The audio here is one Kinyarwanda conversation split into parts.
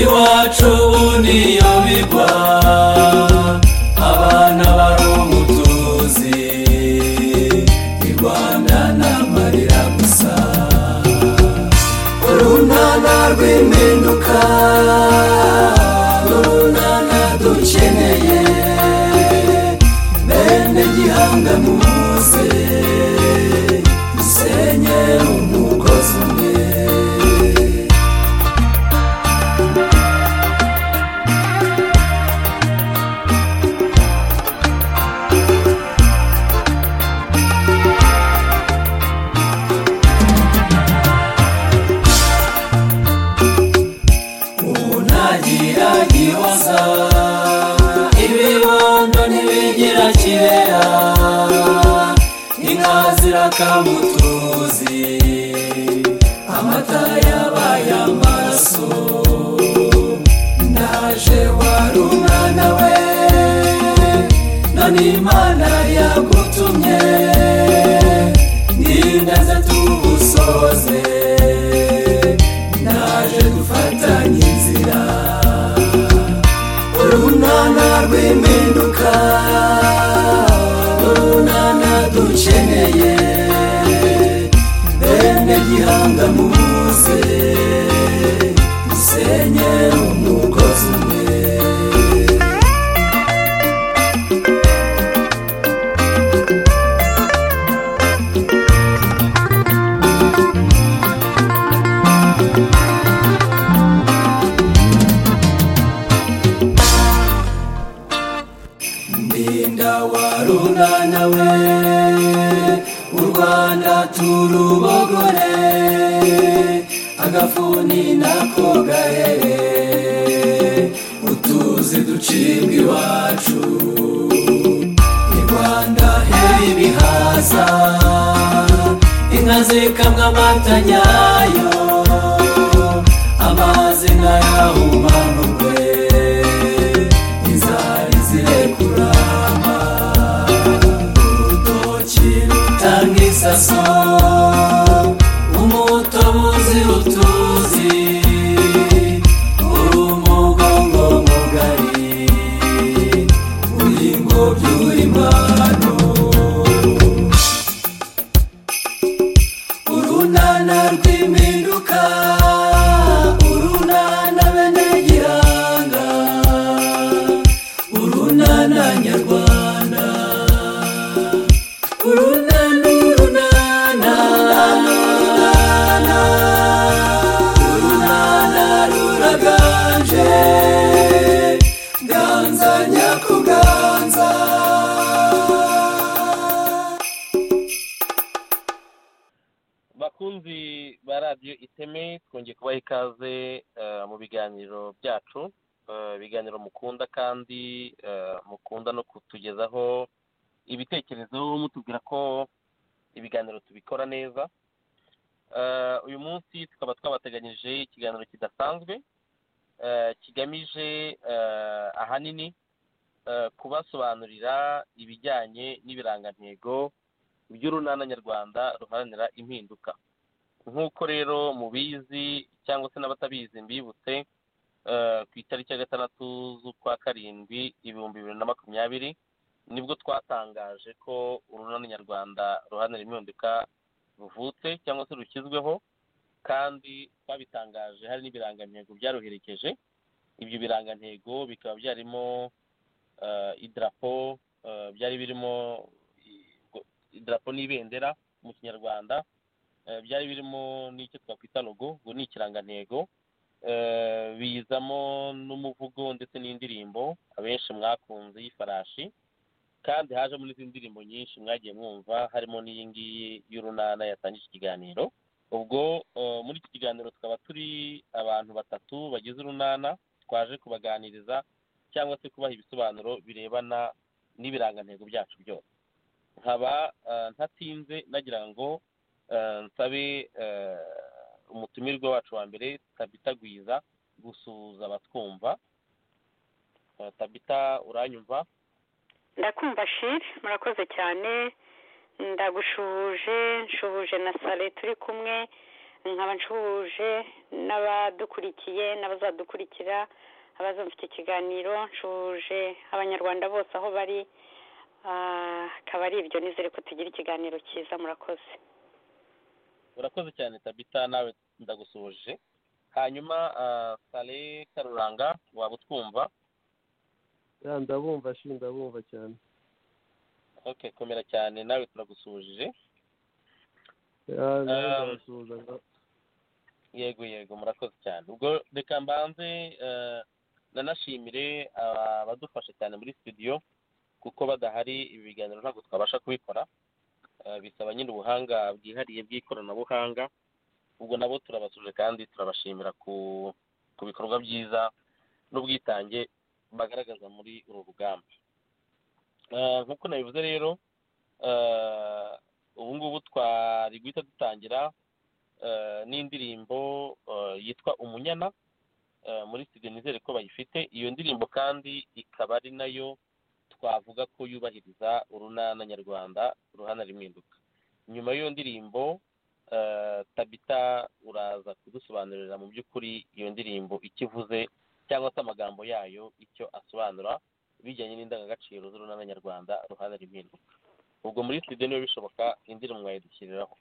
yacu niyo bigwa abana bari umutuzi i rwanda ni amarira gusa urunana rw'impinduka urunana dukeneye bene gihanga muze dusenye umugozi umwe ntagira gihoza ibibondo ntibigira kibera inka zirakamutuzi amata yabaye amaraso ndaje wari umwana we none imana yagutumye nindaze tugusoze ndaje dufatanye inzira urunana rw'impinduka urunana dukeneye bene gihanga muze dusenye umugozi umwe ndinda warunana we u rwanda turubogore agafuni nako gahere utuzi ducibwa iwacu i rwanda heye ibihaza inka zikamwa amata nyayo amazi ntayahumanurwe inzari zirekurama urutoki rutanga isaso umutobuzi utuzi urumugongo mugari uringobyi urimano urunana rw'impinduka urunana bene gihanga urunana nyarwanda urunana urunana urunana urunana ruraganje ganza nyakuganza bakunzi ba radiyo iteme twongeye kubaha ikaze eh, mu biganiro byacu Eh, ibiganiro mukunda kandi eh, mukunda no kutugezaho ibitekerezo mutubwira ko ibiganiro tubikora neza Eh, uyu munsi tukaba twabateganyije ikiganiro kidasanzwe eh, kigamije eh, ahanini eh, kubasobanurira ibijyanye n'ibirangantego by'urunana nyarwanda ruharanira impinduka nk'uko rero mubizi cyangwa se n'abatabizi mbibutse eh, ku itariki ya gatandatu z'ukwa karindwi ibihumbi bibiri na makumyabiri nibwo twatangaje ko urunana nyarwanda ruharanira impinduka ruvutse cyangwa se rushyizweho kandi twabitangaje hari n'ibirangantego byaruherekeje ibyo birangantego bikaba byarimo eh, idarapo eh, byari birimo i- idarapo n'ibendera mu kinyarwanda eh, byari birimo n'icyo twakwita logo ngo ni ikirangantego eh, bizamo n'umuvugo ndetse n'indirimbo abenshi mwakunze y'ifarashi kandi hajemo n'izindi ndirimbo nyinshi mwagiye mwumva harimo n'iyi ngiyi y'urunana yatangije ikiganiro ubwo eh, muri iki kiganiro tukaba turi abantu batatu bagize urunana twaje kubaganiriza cyangwa se kubaha ibisobanuro birebana n'ibirangantego byacu byose nkaba eh, ntatinze nagira ngo eh, nsabe eh, umutumirwa wacu wa mbere tabita gwiza gusuhuza abatwumva Eh, tabita uranyumva ndakumva shiri murakoze cyane ndagushuje nshubuje na sale turi kumwe nkaba nshubuje n'abadukurikiye n'abazadukurikira abazumva iki kiganiro nshuje abanyarwanda bose aho bari Ah, akaba ari ibyo nizere ko tugira ikiganiro cyiza murakoze urakoze cyane tabita nawe ndagusuhuje hanyuma ah, sale karuranga waba utwumva ya ndabumva shi ndabumva cyane okay komera cyane nawe turagusuhuje Ya, nawe Um, ndabasuhuza, nda- yego yego murakoze cyane ubwo reka mbanze eh, nanashimire ah, abadufasha cyane muri studio kuko badahari ibi biganiro ntabwo twabasha kubikora Eh, bisaba nyine ubuhanga bwihariye bw'ikoranabuhanga ubwo nabo turabasuje kandi turabashimira ku ku bikorwa byiza n'ubwitange bagaragaza muri uru rugamba Eh, nk'uko nabivuze rero eh, ubu ngubu twari guhita dutangira eh, n'indirimbo eh, yitwa umunyana eh, muri studio nizere ko bayifite iyo ndirimbo kandi ikaba ari nayo twavuga ko yubahiriza urunana nyarwanda ruhana rimwinduka nyuma y'iyo ndirimbo eh, tabita uraza kudusobanurira mu by'ukuri iyo ndirimbo icyo ivuze cyangwa se amagambo yayo icyo asobanura bijyanye n'indangagaciro z'urunana nyarwanda ruhana rimwinduka ubwo muri studio niba bishoboka indirimbo mwayidushyiriraho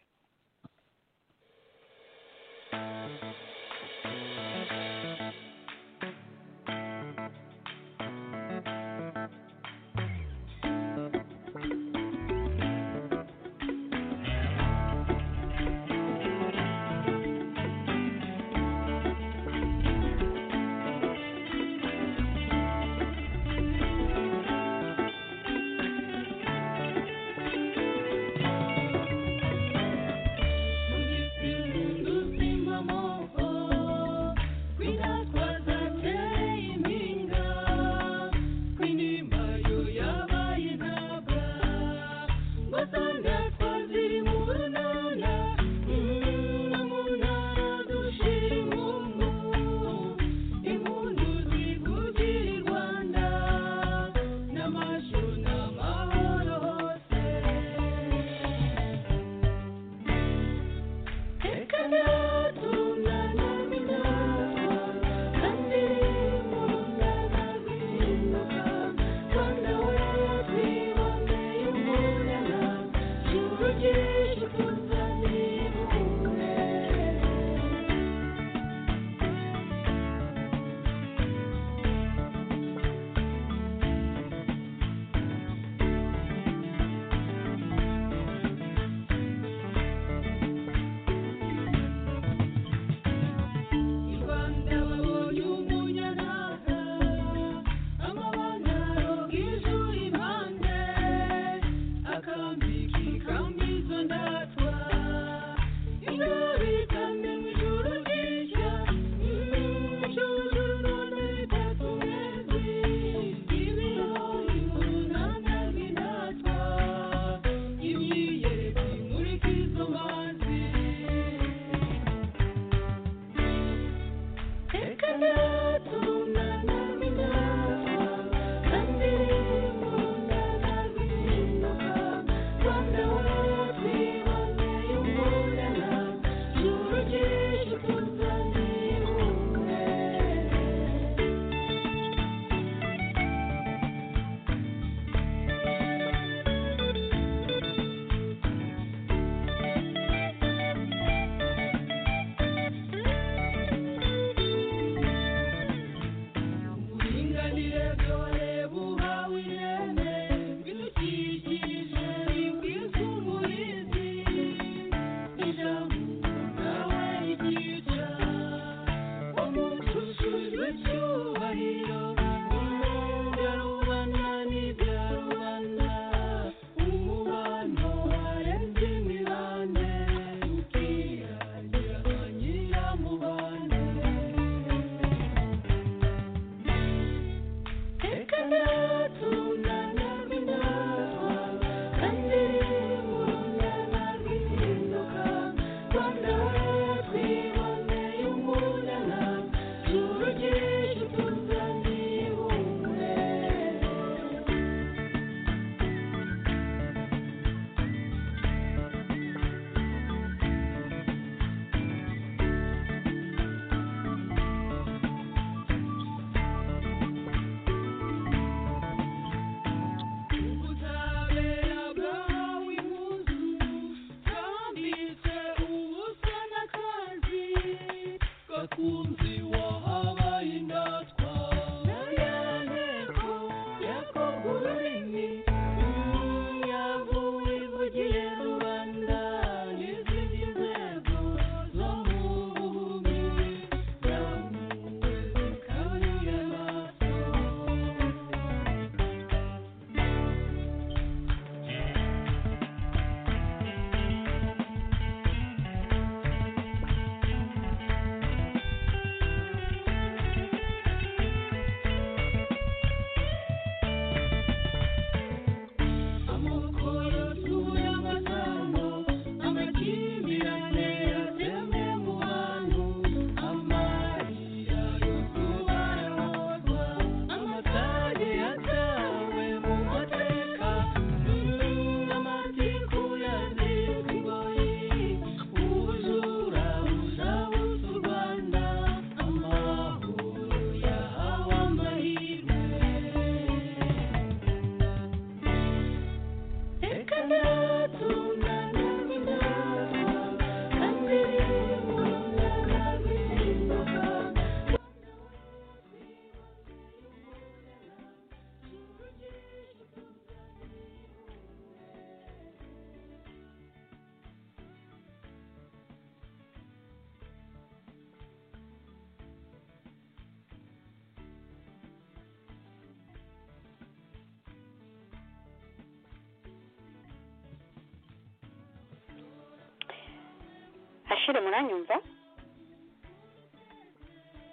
bashire muranyumva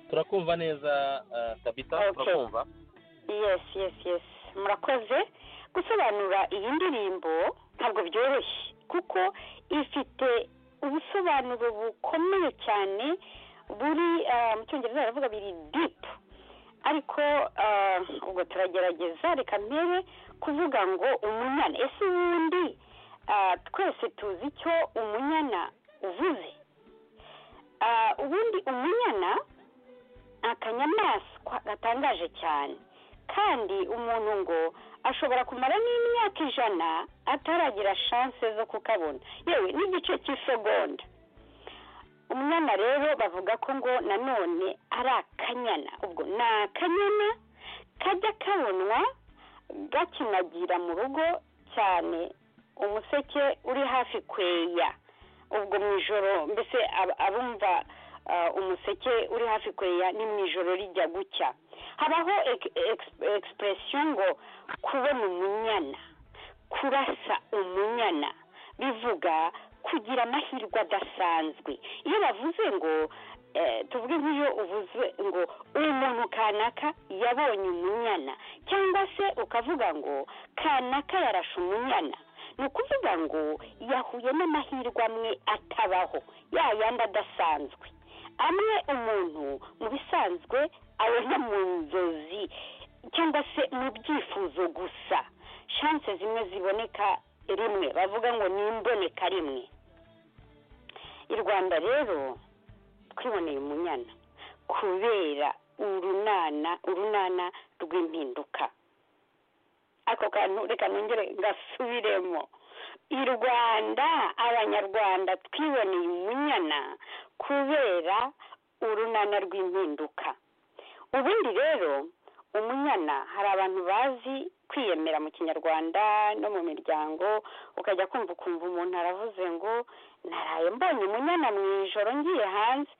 turakumva neza eh, tabita Okay. turakumva yes yes yes murakoze gusobanura iyi ndirimbo ntabwo byoroshye kuko ifite ubusobanuro bukomeye cyane buri ah, mu cyongereza baravuga biri deep ariko ah, ubwo turagerageza reka mpere kuvuga ngo umunyana ese ubundi ah, twese tuzi icyo umunyana uvuze Ah, ubundi umunyana ni akanyamaswa gatangaje cyane kandi umuntu ngo ashobora kumara n'imyaka ijana ataragira shanse zo kukabona yewe n'igice cy'isegonda umwana rero bavuga ko ngo nanone ari akanyana ubwo ni akanyana kajya kabonwa gakinagira mu rugo cyane umuseke uri hafi kweya ubwo mu ijoro mbese ab- abumva ah, umuseke uri hafi kweya ni mu ijoro rijya gucya habaho ek- eks- expression ngo kubona umunyana kurasa umunyana bivuga kugira amahirwe adasanzwe iyo bavuze ngo eh, tuvuge nk'iyo uvuze ngo uyu muntu kanaka yabonye umunyana cyangwa se ukavuga ngo kanaka yarashe umunyana ni ukuvuga ngo yahuye n'amahirwe amwe atabaho ya yandi adasanzwe amwe umuntu mu bisanzwe abona mu nzozi cyangwa se mu byifuzo gusa shanse zimwe ziboneka rimwe bavuga ngo ni imboneka rimwe i rwanda rero twiboneye umunyana kubera urunana urunana rw'impinduka ako kantu reka nongere gasubiremo i rwanda abanyarwanda twiboneye umunyana kubera urunana rw'impinduka ubundi rero umunyana hari abantu bazi kwiyemera mu kinyarwanda no mu miryango ukajya kumva ukumva umuntu aravuze ngo naraye mbonye umunyana mu ijoro ngiye hanze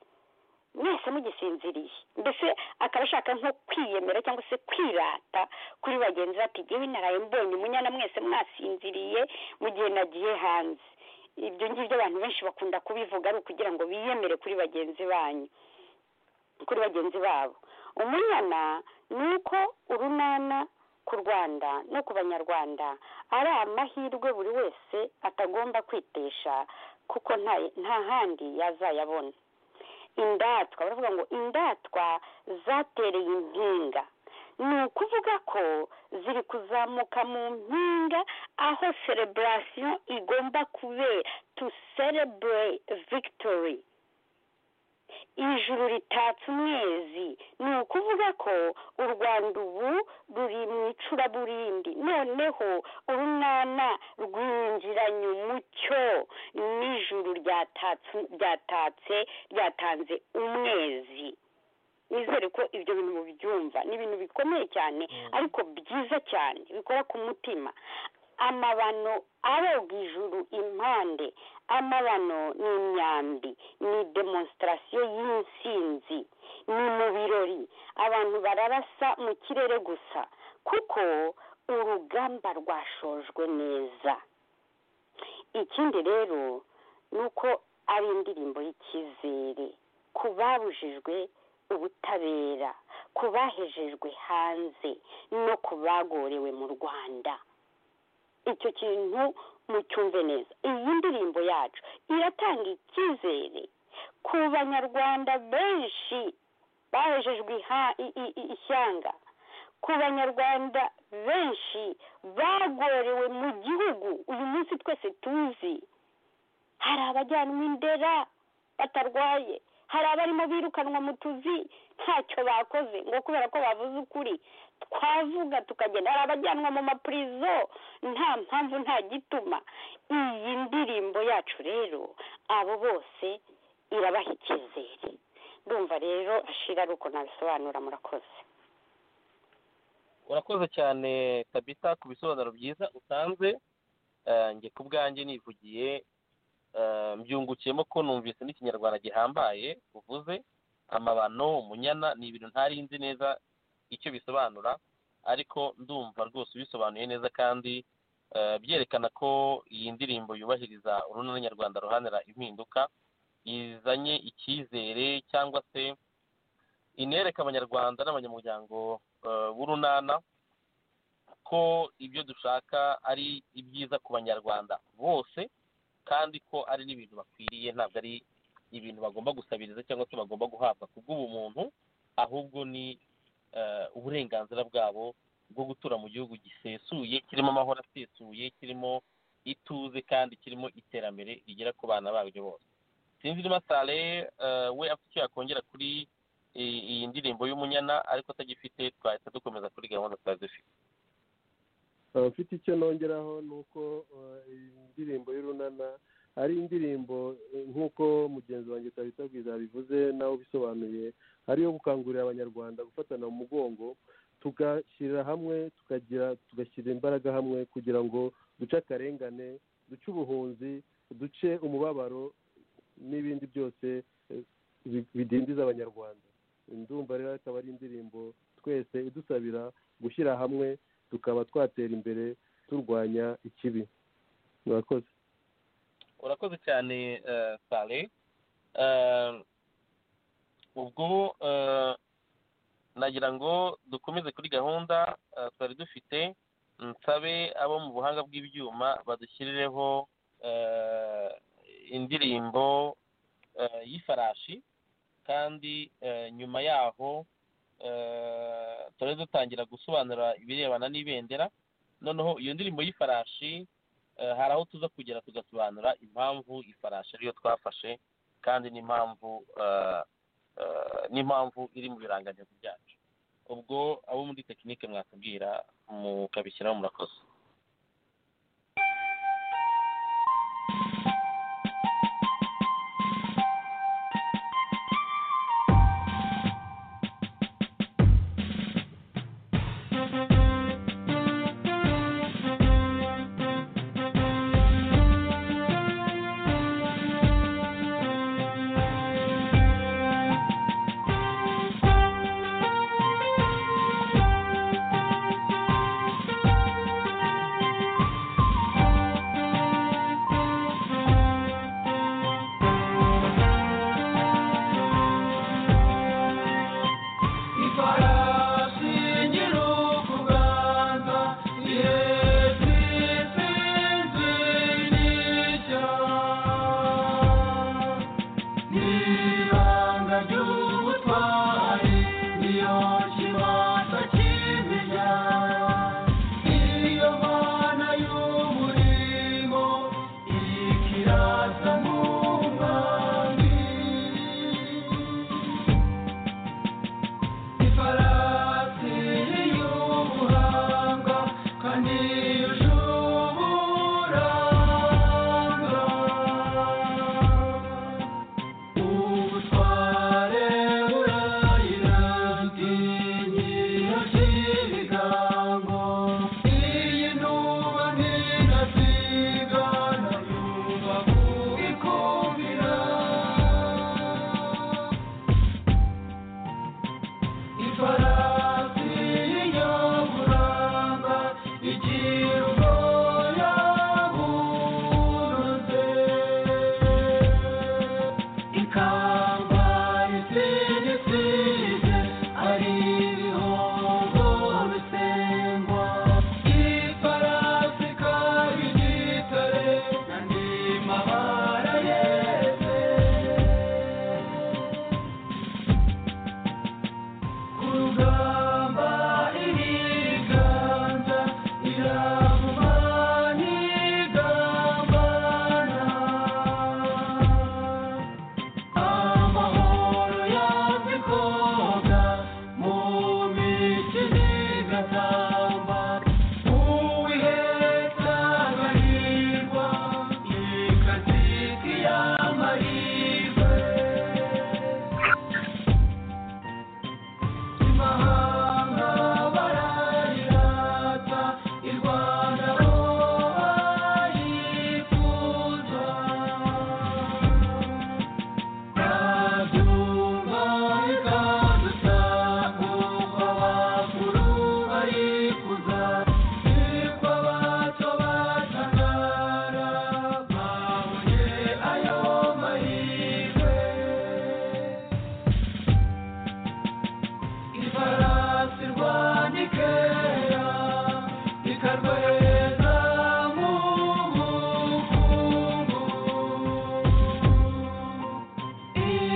mwese mugisinziriye mbese akaba ashaka nko kwiyemera cyangwa se kwirata kuri bagenzi be ati "Jyewe naraye mbonye umunyana mwese mwasinziriye mu gihe nagiye hanze ibyo ngibyo abantu benshi bakunda kubivuga ari ukugira ngo biyemere kuri bagenzi banyu kuri bagenzi babo umunyana ni uko urunana ku rwanda no ku banyarwanda ari amahirwe buri wese atagomba kwitesha kuko nta- nta handi yazayabona indatwa baravuga ngo indatwa zatereye impinga ni ukuvuga ko ziri kuzamuka mu mpinga aho celebration igomba kubera to celebrate victory ijuru ritatse umwezi ni ukuvuga ko u rwanda ubu ruri mu icuraburindi noneho urunana rwinjiranye umucyo n'ijuru ryatatse ryatatse ryatanze umwezi nizere ko ibyo bintu mubyumva ni ibintu bikomeye cyane ariko byiza cyane bikora ku mutima amabano aroga ijuru impande amabano ni imyambi ni demonstrasiyo y'intsinzi ni mu birori abantu bararasa mu kirere gusa kuko urugamba rwashojwe neza ikindi rero ni uko ari indirimbo y'icyizere ku babujijwe ubutabera ku bahejejwe hanze no ku bagorewe mu rwanda icyo kintu mucyumve neza iyi ndirimbo yacu iratanga icyizere ku banyarwanda benshi bahejejwe iha- i- i- i- ishyanga ku banyarwanda benshi bagorewe mu gihugu uyu munsi twese tuzi hari abajyanwa indera batarwaye hari abarimo birukanwa mu tuzi ntacyo bakoze ngo kubera ko bavuze ukuri twavuga tukagenda hari abajyanwa mu mapurizo nta mpamvu nta gituma iyi ndirimbo yacu rero abo bose irabaha icyizere ndumva rero ashira ari uko nabisobanura murakoze urakoze cyane tabita ku bisobanuro byiza utanze Eh, njye ku bwanjye nivugiye eh, mbyungukiyemo ko numvise n'ikinyarwanda gihambaye uvuze amabano umunyana ni ibintu ntarinzi neza icyo bisobanura ariko ndumva rwose ubisobanuye neza kandi eh, byerekana ko iyi ndirimbo yubahiriza urunana nyarwanda ruhanira impinduka izanye icyizere cyangwa se inereka abanyarwanda n'abanyamuryango eh, b'urunana ko ibyo dushaka ari ibyiza ku banyarwanda bose kandi ko ari n'ibintu bakwiriye ntabwo ari ibintu bagomba gusabiriza cyangwa se bagomba guhabwa kubw'ubumuntu ahubwo ni eh, uburenganzira bwabo bwo gutura mu gihugu gisesuye kirimo amahoro asesuye kirimo ituze kandi kirimo iterambere rigera ku bana babyo bose sinzi niba sale eh, we afite icyo yakongera kuri i- iyi ndirimbo y'umunyana ariko atagifite twahita dukomeza kuri gahunda twari dufite Uh, mfite icyo nongeraho ni uko uh, iyi ndirimbo y'urunana ari indirimbo eh, nk'uko mugenzi wanjye Tabitagwiza yabivuze nawe ubisobanuye ari iyo gukangurira abanyarwanda gufatana mu mugongo tugashyirira hamwe tukagira tugashyira imbaraga hamwe kugira ngo duce akarengane duce ubuhunzi duce umubabaro n'ibindi byose eh, bi- bidindiza abanyarwanda ndumva rero akaba ari indirimbo twese idusabira gushyira hamwe tukaba twatera imbere turwanya ikibi murakoze urakoze cyane eh, sale Eh, ubwo eh, nagira ngo dukomeze kuri gahunda eh, twari dufite nsabe abo mu buhanga bw'ibyuma badushyirireho eh, indirimbo eh, y'ifarashi kandi eh, nyuma yaho eh, turari dutangira gusobanura ibirebana n'ibendera noneho iyo ndirimbo y'ifarashi Eh, hari aho tuza kugera tugasobanura impamvu ifarashi ariyo twafashe kandi n'impamvu eh, eh, n'impamvu iri mu birangantego byacu ubwo abo muri tekinike mwakubwira mukabishyiraho murakoze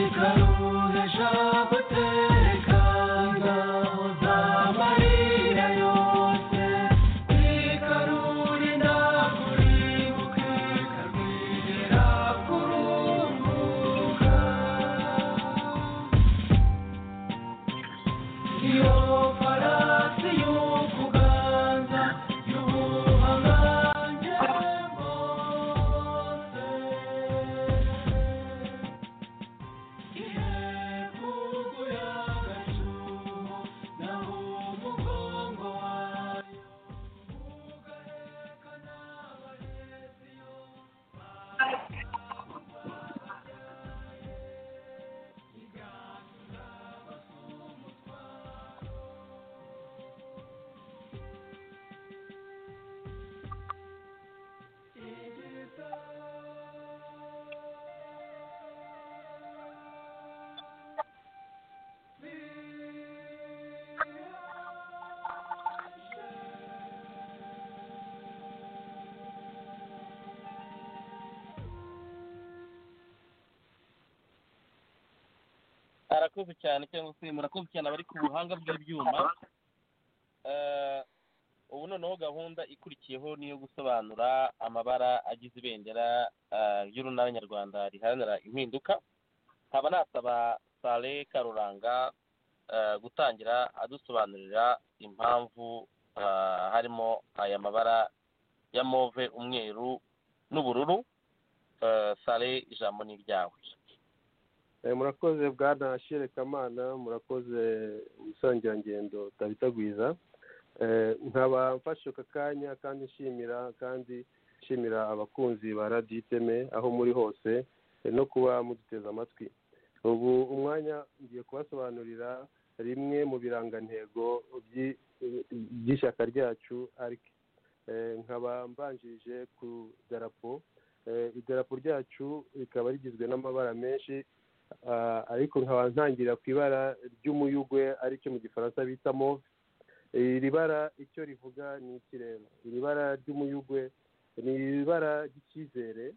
ugaruheje abo utereka ingabo z'amarira yose kwikarure ntabwo uribuke karwira kurunguka iyo farasi y'ukuganza y'ubuhangange bwose arakoze cyane cyangwa se murakoze cyane abari ku buhanga bw'ibyuma Eh, ubu noneho gahunda ikurikiyeho ni iyo gusobanura amabara agize ibendera eh, ry'urunana nyarwanda riharanira impinduka nkaba nasaba sale karuranga eh, gutangira adusobanurira impamvu eh, harimo aya mabara ya move umweru n'ubururu Eh, sale ijambo ni iryawe Eh, murakoze bwana sherekamana murakoze umusangirangendo utabitagwiza Eh, nkaba mfashe aka kanya kandi nshimira kandi nshimira abakunzi ba radiyo iteme aho muri hose eh, no kuba muduteze amatwi ubu umwanya ngiye kubasobanurira rimwe mu birangantego by'i- by'ishyaka ryacu arike Eh, nkaba mbanjirije ku darapo Eh, idarapo ryacu rikaba rigizwe n'amabara menshi Ah, ariko nkaba ntangira ku ibara ry'umuyugwe aricyo mu gifaransa bita move iri bara icyo rivuga ni ikirere iri bara ry'umuyugwe ni ibara ry'icyizere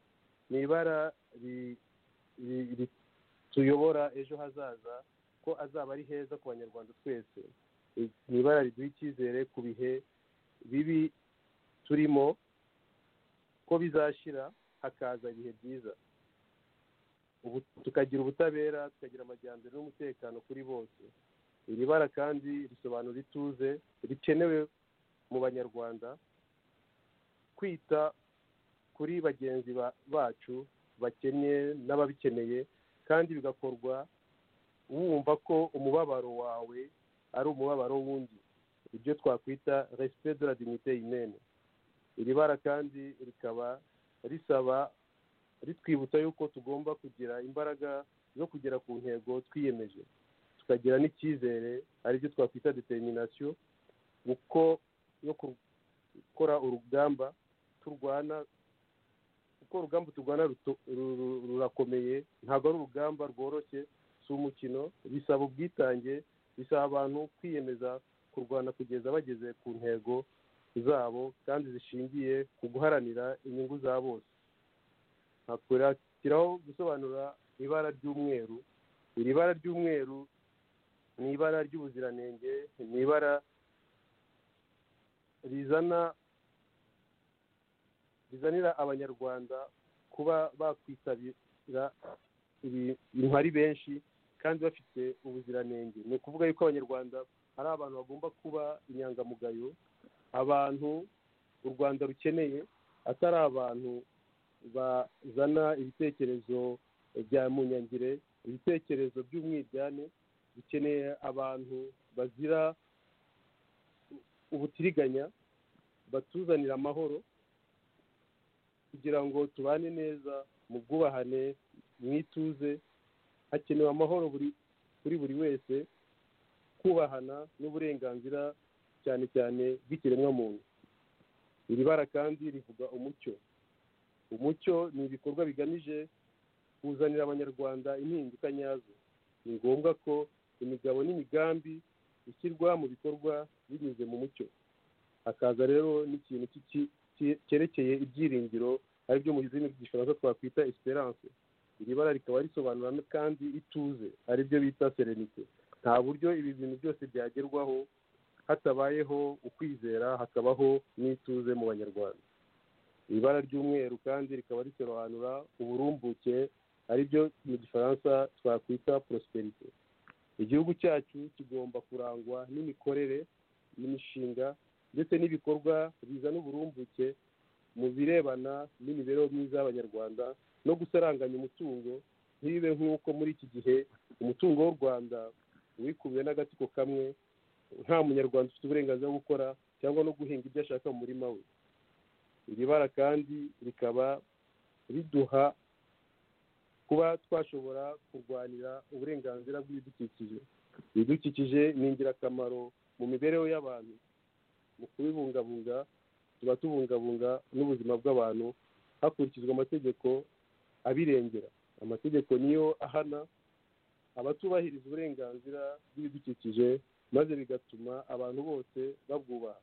ni ibara ri- ri- ri- tuyobora ejo hazaza ko azaba ari heza ku banyarwanda twese I- ni ibara riduha icyizere ku bihe bibi turimo ko bizashira hakaza ibihe byiza ubu- tukagira ubutabera tukagira amajyambere n'umutekano kuri bose iri bara kandi risobanura ituze rikenewe mu banyarwanda kwita kuri bagenzi ba- bacu bakennye n'ababikeneye kandi bigakorwa wumva ko umubabaro wawe ari umubabaro w'undi ibyo twakwita respect de la dignité humaine iri bara kandi rikaba risaba ritwibutsa yuko tugomba kugira imbaraga zo kugera ku ntego twiyemeje tukagira n'icyizere aribyo twakwita determination uko yo gukora urugamba turwana kuko urugamba turwana ruto- ru- ru- rurakomeye ntabwo ari urugamba rworoshye si umukino bisaba ubwitange bisaba abantu kwiyemeza kurwana kugeza bageze ku ntego zabo kandi zishingiye ku guharanira inyungu za bose hakurikiraho gusobanura ibara ry'umweru iri bara ry'umweru ni ibara ry'ubuziranenge ni ibara rizana rizanira abanyarwanda kuba bakwitabira ibintu ari benshi kandi bafite ubuziranenge ni ukuvuga yuko abanyarwanda ari abantu bagomba kuba inyangamugayo abantu u rwanda rukeneye atari abantu bazana ibitekerezo bya munyangire ibitekerezo by'umwiryane bikeneye abantu bazira ubutiriganya batuzanira amahoro kugira ngo tubane neza mu bwubahane mu ituze hakenewe amahoro buri kuri buri wese kubahana n'uburenganzira cyane cyane bw'ikiremwamuntu iri bara kandi rivuga umucyo umucyo ni ibikorwa bigamije kuzanira abanyarwanda impinduka nyazo ni ngombwa ko imigabo n'imigambi ishyirwa mu bikorwa binyuze mu mucyo hakaza rero n'ikintu cy'iki- cye- cyerekeye ibyiringiro aribyo mu rurimi rw'igifaransa twakwita esperance iri bara rikaba risobanura no kandi ituze aribyo bita serenite nta buryo ibi bintu byose byagerwaho hatabayeho ukwizera hakabaho n'ituze mu banyarwanda iri bara ry'umweru kandi rikaba risobanura uburumbuke aribyo mu gifaransa twakwita porosiperite igihugu cyacu kigomba kurangwa n'imikorere n'imishinga ndetse n'ibikorwa bizana uburumbuke mu birebana n'imibereho myiza y'abanyarwanda no gusaranganya umutungo ntibibe nk'uko muri iki gihe umutungo w'u rwanda wikubiwe n'agatsiko kamwe nta munyarwanda ufite uburenganzira bwo gukora cyangwa no guhinga ibyo ashaka mu murima we iri bara kandi rikaba riduha kuba twashobora kurwanira uburenganzira bw'ibidukikije ibidukikije ni ingirakamaro mu mibereho y'abantu mu kubibungabunga tuba tubungabunga n'ubuzima bw'abantu hakurikizwa amategeko abirengera amategeko niyo ahana abatubahiriza uburenganzira bw'ibidukikije maze bigatuma abantu bose babwubaha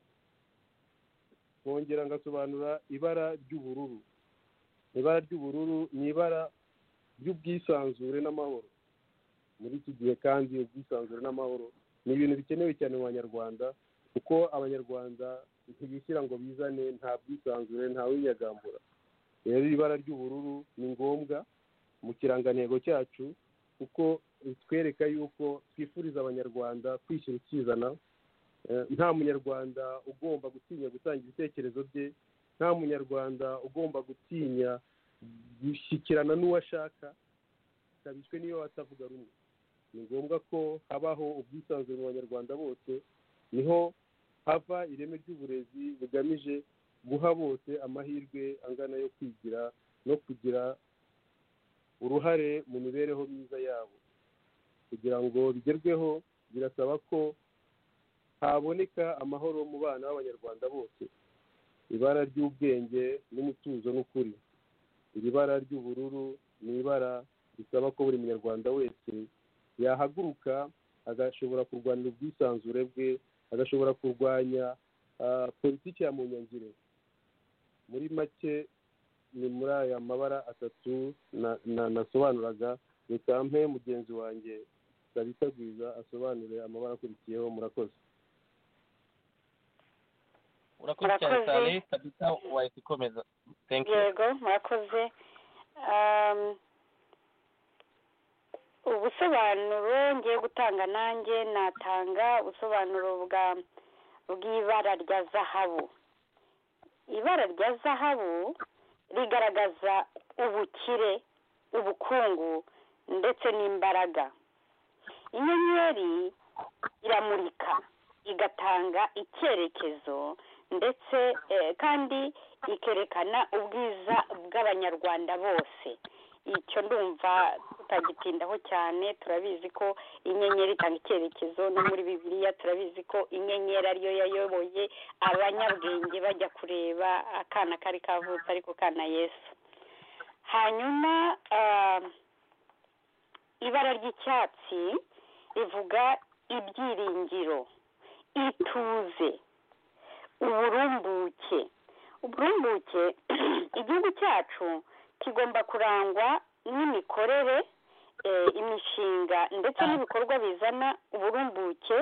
nkongera ngasobanura ibara ry'ubururu ibara ry'ubururu ni ibara ry'ubwisanzure n'amahoro muri iki gihe kandi ubwisanzure n'amahoro ni ibintu bikenewe cyane mu banyarwanda kuko abanyarwanda ntibishyira ngo bizane nta bwisanzure nta winyagambura rero ibara ry'ubururu ni ngombwa mu kirangantego cyacu kuko bitwereka yuko twifuriza abanyarwanda kwishyira ukizana Eh, nta munyarwanda ugomba gutinya gutanga ibitekerezo bye nta munyarwanda ugomba gutinya gushyikirana n'uwo ashaka kabiswe niyo batavuga rumwe ni ngombwa ko habaho ubwisanzure mu banyarwanda bose niho hava ireme ry'uburezi bugamije guha bose amahirwe angana yo kwigira no kugira uruhare mu mibereho myiza yabo kugira ngo bigerweho birasaba ko haboneka amahoro mu bana b'abanyarwanda bose ibara ry'ubwenge n'umutuzo n'ukuri iri bara ry'ubururu ni ibara risaba ko buri munyarwanda wese yahaguruka agashobora kurwanira ubwisanzure bwe agashobora kurwanya ah, politiki ya munyangire muri make ni muri aya mabara atatu na- na- nasobanuraga reka mpe mugenzi wanjye sabita bwiza asobanure amabara akurikiyeho murakoze urakoze cyane Murakoze. cyane kabisa wahita ikomeza thank you yego murakoze Um, ubusobanuro ngiye gutanga nanjye natanga ubusobanuro bwa bw'ibara rya zahabu ibara rya zahabu rigaragaza ubukire ubukungu ndetse n'imbaraga inyenyeri iramurika igatanga icyerekezo ndetse eh, kandi ikerekana ubwiza bw'abanyarwanda bose icyo ndumva tutagitindaho cyane turabizi ko inyenyeri itanga icyerekezo no muri bibiliya turabizi ko inyenyeri ariyo yayoboye abanyabwenge bajya kureba akana kari kavutse ariko kana yesu hanyuma ah, ibara ry'icyatsi rivuga ibyiringiro ituze uburumbuke uburumbuke igihugu cyacu kigomba kurangwa n'imikorere eh, imishinga ndetse n'ibikorwa bizana uburumbuke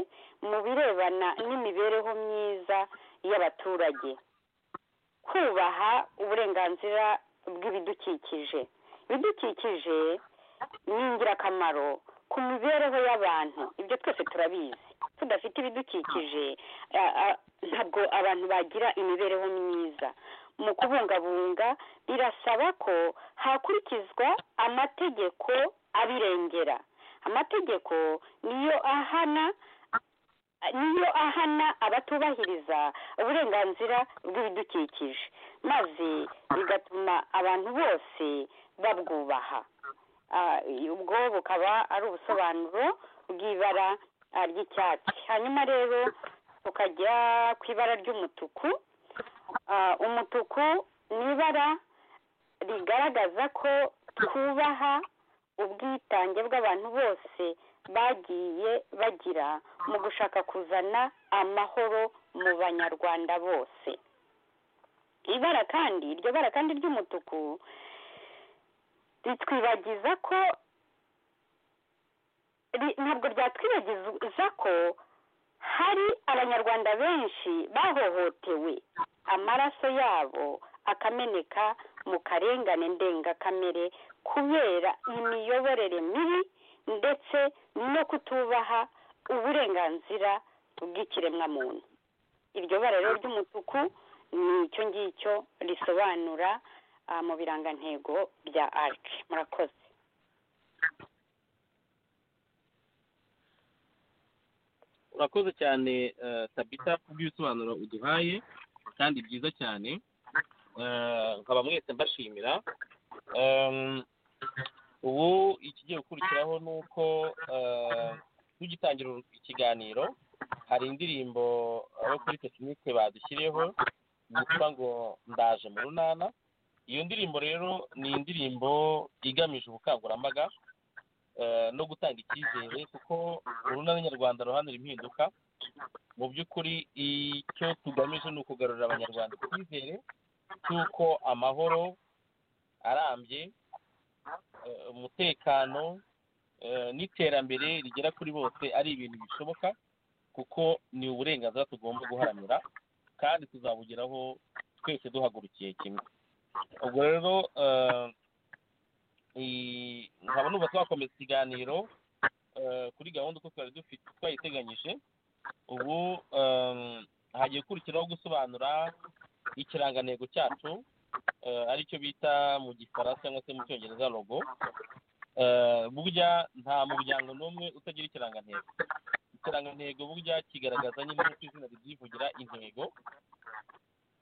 mu birebana n'imibereho myiza y'abaturage kubaha uburenganzira bw'ibidukikije ibidukikije ni ingirakamaro ku mibereho y'abantu ibyo twese turabizi tudafite ibidukikije a- a- ntabwo abantu bagira imibereho myiza mu kubungabunga birasaba ko hakurikizwa amategeko abirengera amategeko niyo ahana niyo ahana abatubahiriza uburenganzira bw'ibidukikije maze bigatuma abantu bose babwubaha Ah, ubwo bukaba ari ubusobanuro bw'ibara ah, ry'icyatsi hanyuma rero tukajya ku ibara ry'umutuku Ah, umutuku ni ibara rigaragaza ko twubaha ubwitange bw'abantu bose bagiye bagira mu gushaka kuzana amahoro mu banyarwanda bose ibara kandi iryo bara kandi ry'umutuku ritwibagiza ko ri- ntabwo ryatwibagiza ko hari abanyarwanda benshi bahohotewe amaraso yabo akameneka mu karengane ndengakamere kubera imiyoborere mibi ndetse no kutubaha uburenganzira bw'ikiremwamuntu iryo bara rero ry'umutuku ni icyo ngicyo risobanura ah, mu birangantego bya arc murakoze urakoze cyane eh, tabita kubw'ibisobanuro uduhaye kandi byiza cyane Eh, nkaba mwese mbashimira Em, ubu ikigiye gukurikiraho ni uko eh, tugitangira ikiganiro hari indirimbo abo kuri tekinike badushyiriyeho yitwa ngo ndaje mu runana iyo ndirimbo rero ni indirimbo igamije ubukangurambaga eh, no gutanga icyizere kuko urunana nyarwanda ruhanura impinduka mu by'ukuri icyo tugamije ni ukugarurira abanyarwanda icyizere cy'uko amahoro arambye eh, umutekano eh, n'iterambere rigera kuri bose ari ibintu bishoboka kuko ni uburenganzira tugomba guharanira kandi tuzabugeraho twese duhagurukiye kimwe ubwo rero eh, i- nkaba numva twakomeza ikiganiro eh, kuri gahunda uko twari dufite twayiteganyije ubu em, hagiye gukurikiraho gusobanura ikirangantego cyacu eh, aricyo bita mu gifaransa cyangwa se mu cyongereza logo Eh, burya nta muryango n'umwe utagira ikirangantego ikirangantego burya kigaragaza nyine nk'uko izina ribyivugira intego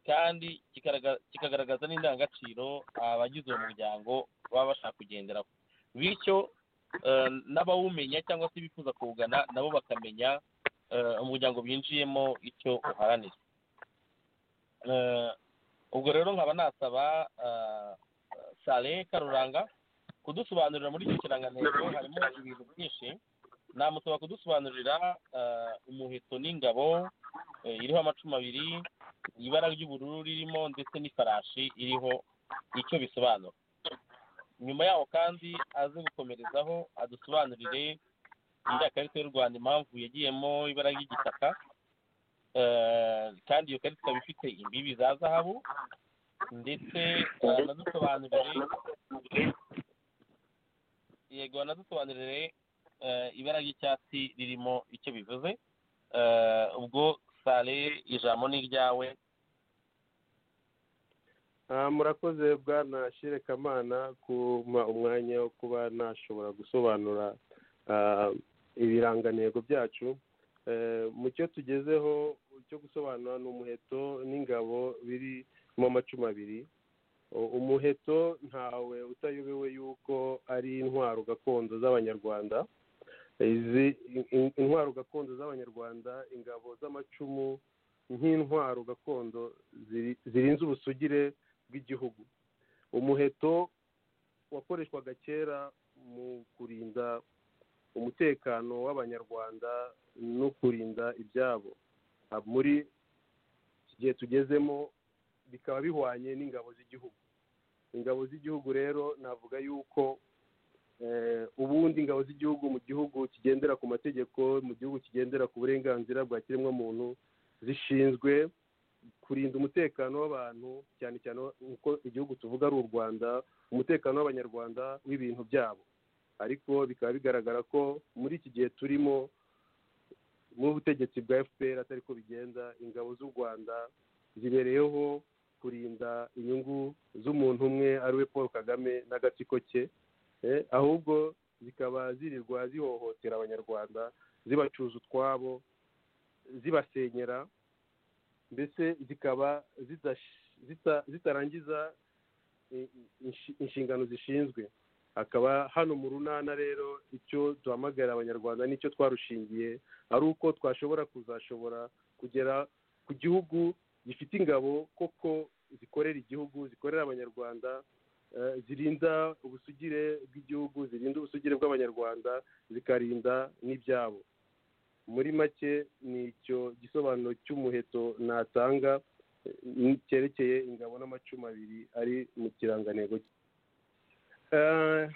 kandi kikaraga- kikagaragaza n'indangagaciro abagize uwo muryango baba bashaka kugenderaho bityo eh, n'abawumenya cyangwa se bifuza kuwugana nabo bakamenya eh, umuryango binjiyemo icyo uharanira Eh, ubwo rero nkaba nasaba eh, sale karuranga kudusobanurira muri icyo kirangantego harimo ibintu byinshi namusaba kudusobanurira eh, umuheto n'ingabo eh, iriho amacumu abiri ibara ry'ubururu ririmo ndetse n'ifarashi iriho icyo bisobanura nyuma yaho kandi aze gukomerezaho adusobanurire iriya karita y'u rwanda impamvu yagiyemo ibara ry'igitaka eh, kandi iyo karita ikaba ifite imbibi za zahabu ndetse eh, anadusobanurire yego anadusobanurire eh, ibara ry'icyatsi ririmo icyo bivuze Eh, ubwo sale ijambo ni iryawe Ah, murakoze bwana shirekamana kuma umwanya wo kuba nashobora gusobanura ah, ibirangantego byacu Eh, mu cyo tugezeho cyo gusobanura ni umuheto n'ingabo biri mu amacumu abiri U- umuheto ntawe utayobewe yuko ari intwaro gakondo z'abanyarwanda izi in- in- intwaro gakondo z'abanyarwanda ingabo z'amacumu nk'intwaro gakondo ziri- zirinze ubusugire bw'igihugu umuheto wakoreshwaga kera mu kurinda umutekano w'abanyarwanda no kurinda ibyabo Ah, muri iki gihe tugezemo bikaba bihwanye n'ingabo z'igihugu ingabo z'igihugu rero navuga yuko eh, ubundi ingabo z'igihugu mu gihugu kigendera ku mategeko mu gihugu kigendera ku burenganzira bwa kiremwamuntu zishinzwe kurinda umutekano w'abantu cyane cyane uko igihugu tuvuga ari u rwanda umutekano w'abanyarwanda w'ibintu byabo ariko bikaba bigaragara ko muri iki gihe turimo n'ubutegetsi bwa fpr atari ko bigenda ingabo z'u rwanda zibereyeho kurinda inyungu z'umuntu umwe ari we paul kagame n'agatsiko ke eh, ahubwo zikaba zirirwa zihohotera abanyarwanda zibacuza utwabo zibasenyera mbese zikaba zidash- zita- zitarangiza i- i- inshi- inshingano zishinzwe akaba hano mu runana rero icyo duhamagarira abanyarwanda n'icyo twarushingiye ari uko twashobora kuzashobora kugera ku gihugu gifite ingabo koko zikorera igihugu zikorera abanyarwanda eh, zirinda ubusugire bw'igihugu zirinda ubusugire bw'abanyarwanda zikarinda n'ibyabo muri make ni icyo gisobanuro cy'umuheto natanga eh, cyerekeye ingabo n'amacumu abiri ari mu kirangantego cye Eh,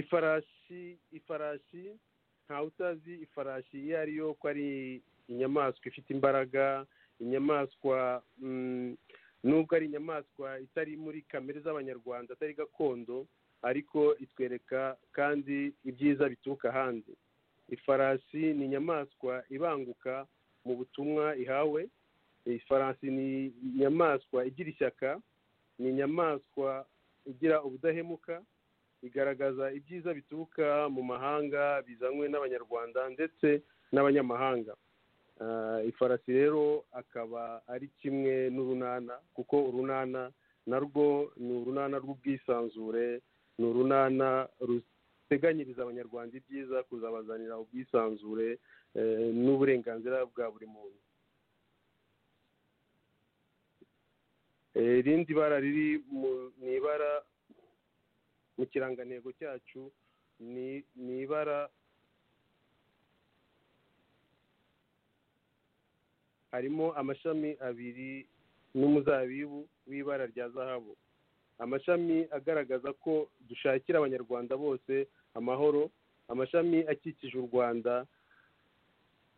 ifarashi ifarashi ntawe utazi ifarashi iyo ari yo ko ari inyamaswa ifite imbaraga inyamaswa mm, nubwo ari inyamaswa itari muri kamere z'abanyarwanda atari gakondo ariko itwereka kandi ibyiza bituruka ahandi ifarasi ni inyamaswa ibanguka mu butumwa ihawe ifarasi ni inyamaswa igira ishyaka ni inyamaswa igira ubudahemuka igaragaza ibyiza bituruka mu mahanga bizanywe n'abanyarwanda ndetse n'abanyamahanga Ah, ifarasi rero akaba ari kimwe n'urunana kuko urunana narwo ni urunana rw'ubwisanzure ni urunana ruteganyiriza abanyarwanda ibyiza kuzabazanira ubwisanzure eh, n'uburenganzira bwa buri muntu Eh, irindi bara riri mu- mu ibara mu kirangantego cyacu ni ni ibara harimo amashami abiri n'umuzabibu w'ibara rya zahabu amashami agaragaza ko dushakira abanyarwanda bose amahoro amashami akikije u rwanda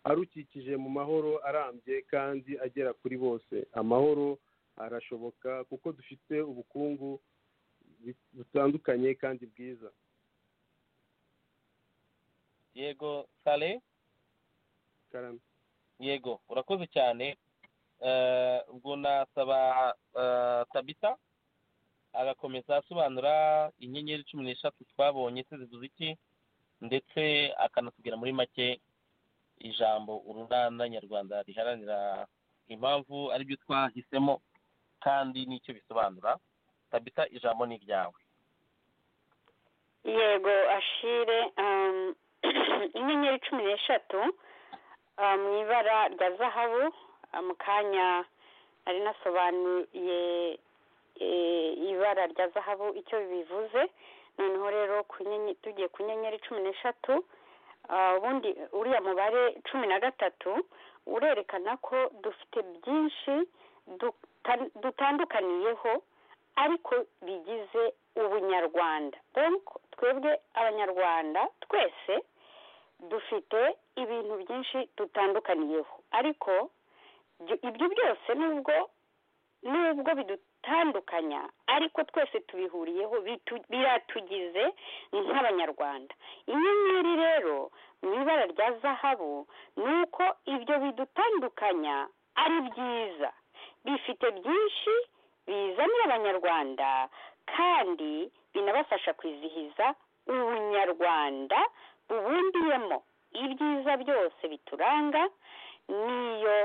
arukikije mu mahoro arambye kandi agera kuri bose amahoro arashoboka kuko dufite ubukungu bi- butandukanye kandi bwiza yego sale karame yego urakoze cyane Eh, ubwo nasaba eh, tabita agakomeza asobanura inyenyeri cumi n'eshatu twabonye se zivuze iki ndetse akanatubwira muri make ijambo urunana nyarwanda riharanira impamvu aribyo twahisemo kandi n'icyo bisobanura tabita ijambo ni iryawe yego ashire um, inyenyeri cumi n'eshatu uh, mu ibara rya zahabu uh, mu kanya nari nasobanuye eh, ibara rya zahabu icyo bivuze noneho rero ku nyenye- tugiye ku nyenyeri cumi n'eshatu uh, ubundi uriya mubare cumi na gatatu urerekana ko dufite byinshi duta- dutandukaniyeho ariko bigize ubunyarwanda donc twebwe abanyarwanda twese dufite ibintu byinshi dutandukaniyeho ariko ibyo- ibyo byose nubwo nubwo bidutandukanya ariko twese tubihuriyeho bitu- biratugize nk'abanyarwanda inyenyeri rero mu ibara rya zahabu ni uko ibyo bidutandukanya ari byiza bifite byinshi bizanira abanyarwanda kandi binabafasha kwizihiza ubunyarwanda bubundiyemo ibyiza byose bituranga n'iyo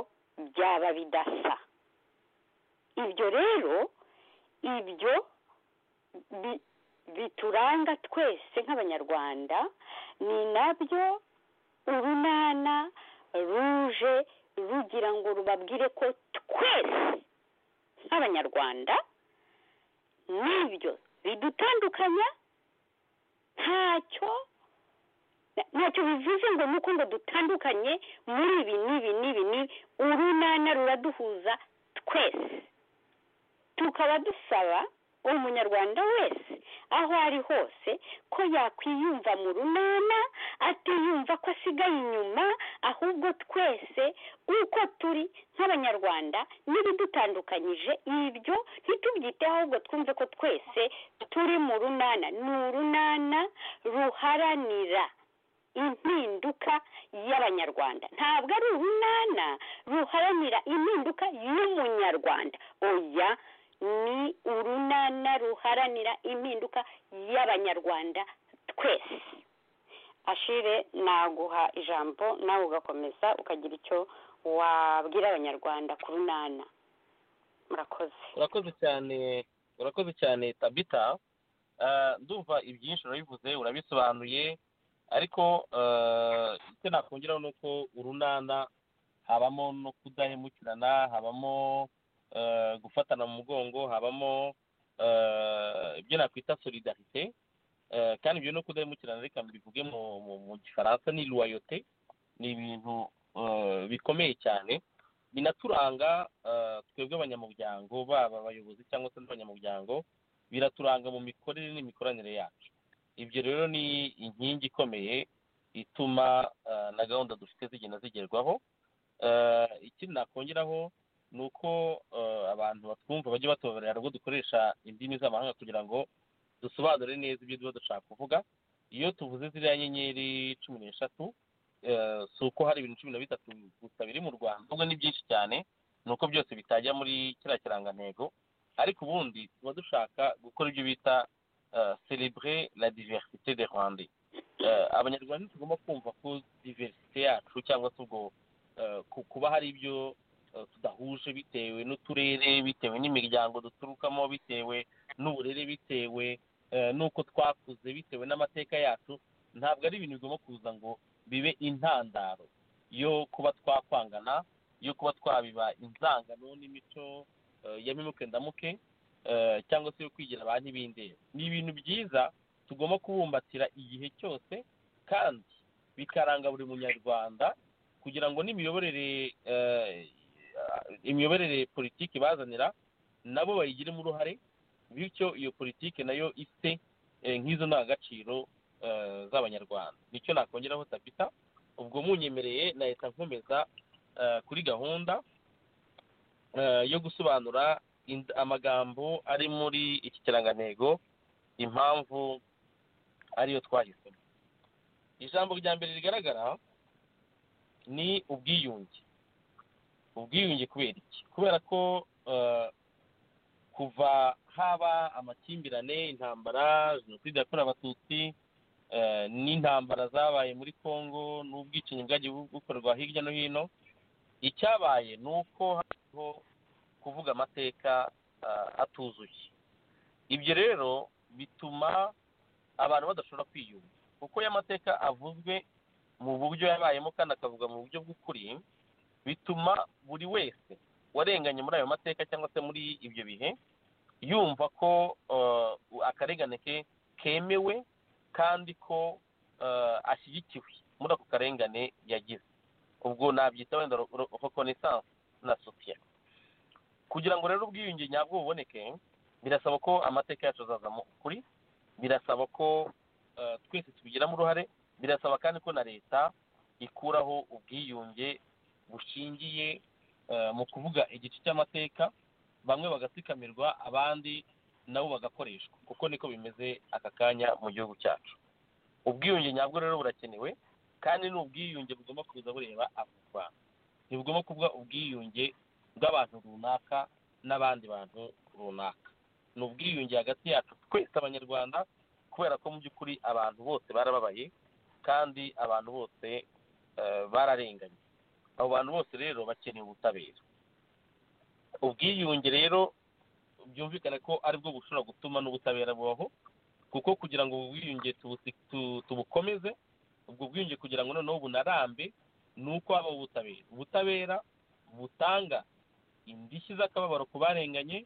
byaba bidasa ibyo rero ibyo bi- bituranga twese nk'abanyarwanda ni nabyo urunana ruje rugira ngo rubabwire ko twese nk'abanyarwanda n'ibyo bidutandukanya ntacyo na- ntacyo bivuze ngo nuko ngo dutandukanye muri ibi n'ibi n'ibi n'ibi urunana ruraduhuza twese tukaba dusaba umunyarwanda wese aho ari hose ko yakwiyumva mu runana atiyumva ko asigaye inyuma ahubwo twese uko turi nk'abanyarwanda n'ibidutandukanyije ibyo ntitubyiteho ahubwo twumve ko twese turi mu runana ni urunana ruharanira impinduka y'abanyarwanda ntabwo ari urunana ruharanira impinduka y'umunyarwanda oya ni urunana ruharanira impinduka y'abanyarwanda twese ashire naguha ijambo nawe ugakomeza ukagira icyo wabwira abanyarwanda ku runana murakoze urakoze cyane urakoze cyane tabita Ah, ndumva ibyinshi urabivuze urabisobanuye ariko ah, icyo nakongeraho ni uko urunana habamo no kudahemukirana habamo ah, gufatana mu mugongo habamo ah, ibyo nakwita solidarite Ah, kandi ibyo no kudahemukirana reka mbivuge mu, mu, mu gifaransa ni loyote ni ibintu ah, bikomeye cyane binaturanga eh, twebwe abanyamuryango baba abayobozi cyangwa se n'abanyamuryango biraturanga mu mikorere n'imikoranire yacu ibyo rero ni inkingi ikomeye ituma eh, na gahunda dufite zigenda zigerwaho Eh, ikindi nakongeraho ni uko eh, abantu batwumva bajya batoberera ubwo dukoresha indimi z'amahanga kugira ngo dusobanure neza ibyo tuba dushaka kuvuga iyo tuvuze ziriya nyenyeri cumi n'eshatu eh, si uko hari ibintu cumi na bitatu gusa biri mu rwanda ahubwo ni byinshi cyane ni uko byose bitajya muri kiriya kirangantego ariko ubundi tuba dushaka gukora ibyo bita celebrer la diversité de rwanda abanyarwanda ntitugomba kumva ko diversite yacu cyangwa se ubwo eh, ku- kuba hari ibyo eh, tudahuje bitewe n'uturere bitewe n'imiryango duturukamo bitewe n'uburere bitewe eh, n'uko twakuze bitewe n'amateka yacu ntabwo ari ibintu bigomba kuza ngo bibe intandaro yo kuba twakwangana yo kuba twabiba inzangano n'imico eh, ya mimuke ndamuke eh, cyangwa se yo kwigira ba ntibindeba ni ibintu byiza tugomba kubumbatira igihe cyose kandi bikaranga buri munyarwanda kugira ngo n'imiyoborere eh, imiyoborere politiki bazanira nabo bayigiremo uruhare bityo iyo politiki nayo ifite eh, nk'izo ndangagaciro eh, z'abanyarwanda nicyo nakongeraho tapita ubwo munyemereye nahita nkomeza eh, kuri gahunda eh, yo gusobanura ind- amagambo ari muri iki kirangantego impamvu ariyo twahisemo ijambo rya mbere rigaragara ni ubwiyunge ubwiyunge kubera iki kubera ko eh, kuva haba amakimbirane intambara jenoside yakorewe abatutsi eh, n'intambara zabaye muri congo n'ubwicanyi bwagiye bu- bukorwa hirya no hino icyabaye ni uko hariho kuvuga amateka eh, atuzuye ibyo rero bituma abantu badashobora kwiyunga kuko iyo amateka avuzwe mu buryo yabayemo kandi akavuga mu buryo bw'ukuri bituma buri wese warenganye muri ayo mateka cyangwa se muri ibyo bihe yumva ko eh, akarengane ke kemewe kandi ko eh, ashyigikiwe muri ako karengane yagize ubwo nabyita wenda ro- ro- reconnaissance na sotia kugira ngo rero ubwiyunge nyabwo buboneke birasaba ko amateka yacu azazamo ukuri birasaba ko eh, twese tubigiramo uruhare birasaba kandi ko na leta ikuraho ubwiyunge bushingiye eh, mu kuvuga igice cy'amateka bamwe bagatsikamirwa abandi nabo bagakoreshwa kuko niko bimeze aka kanya mu gihugu cyacu ubwiyunge nyabwo rero burakenewe kandi ni ubwiyunge bugomba kuza bureba abanyarwanda ntibugomba kuvuga ubwiyunge bw'abantu runaka n'abandi bantu runaka ni ubwiyunge hagati yacu twese abanyarwanda kubera ko mu by'ukuri abantu bose barababaye kandi abantu bose eh, bararenganye abo bantu bose rero bakeneye ubutabera ubwiyunge rero byumvikane ko aribwo bushobora gutuma n'ubutabera bubaho kuko kugira ngo ubu bwiyunge tubusi- tu- tubukomeze ubwo bwiyunge kugira ngo noneho bunarambe ni uko habaho ubutabera ubutabera butanga indishyi z'akababaro ku barenganye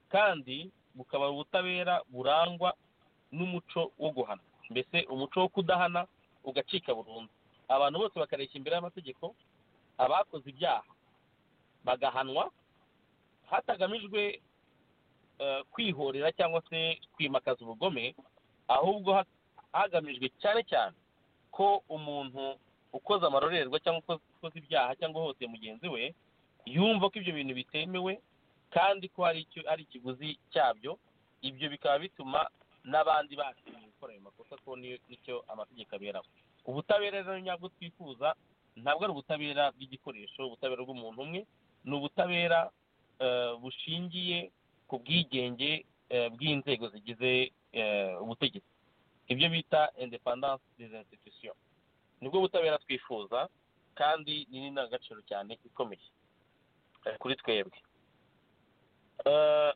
kandi bukaba ubutabera burangwa n'umuco wo guhana mbese umuco wo kudahana ugacika burundu abantu bose bakareshya imbere y'amategeko abakoze ibyaha bagahanwa hatagamijwe eh, kwihorera cyangwa se kwimakaza ubugome ahubwo ha- hagamijwe cyane cyane ko umuntu ukoze amarorerwa cyangwa ukoze- ukoze ibyaha cyangwa uhohoteye mugenzi we yumva ko ibyo bintu bitemewe kandi ko hari icyo ari ikiguzi cyabyo ibyo bikaba bituma n'abandi batinya gukora ayo makosa ko ni- nicyo amategeko aberaho ubutabera rero nyabwo twifuza ntabwo ari ubutabera bw'igikoresho ubutabera bw'umuntu umwe ni ubutabera eh, bushingiye ku bwigenge eh, bw'inzego zigize eh, ubutegetsi ibyo bita independence des institutions nibwo butabera twifuza kandi ni n'indangagaciro cyane ikomeye eh, kuri twebwe Eh,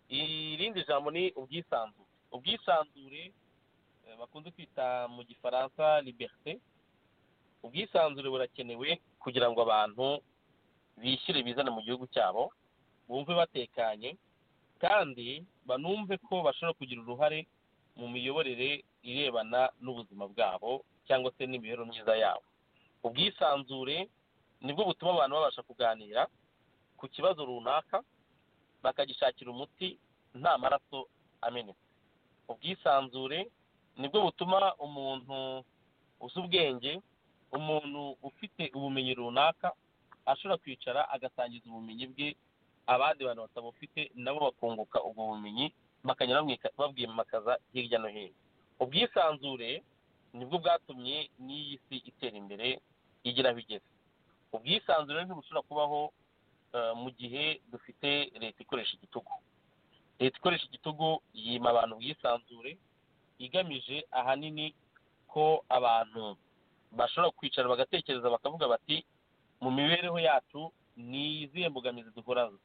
irindi jambo ni ubwisanzure ubwisanzure eh, bakunze kwita mu gifaransa liberite ubwisanzure burakenewe kugira ngo abantu bishyire bizane mu gihugu cyabo bumve batekanye kandi banumve ko bashobora kugira uruhare mu miyoborere irebana n'ubuzima bwabo cyangwa se n'imibereho myiza yabo ubwisanzure nibwo butuma abantu babasha kuganira ku kibazo runaka bakagishakira umuti nta maraso amenya ubwisanzure nibwo butuma umuntu uzi ubwenge umuntu ufite ubumenyi runaka ashobora kwicara agasangiza ubumenyi bwe abandi bantu batabufite nabo bakunguka ubwo bumenyi bakajya babwimakaza hirya no hino ubwisanzure nibwo bwatumye n'iyi si itera imbere igira aho igeze ubwisanzure ntibushobora kubaho eh, mu gihe dufite leta ikoresha igitugu leta ikoresha igitugu yima abantu ubwisanzure igamije ahanini ko abantu bashobora kwicara bagatekereza bakavuga bati mu mibereho yacu ni izihe mbogamizi duhura zo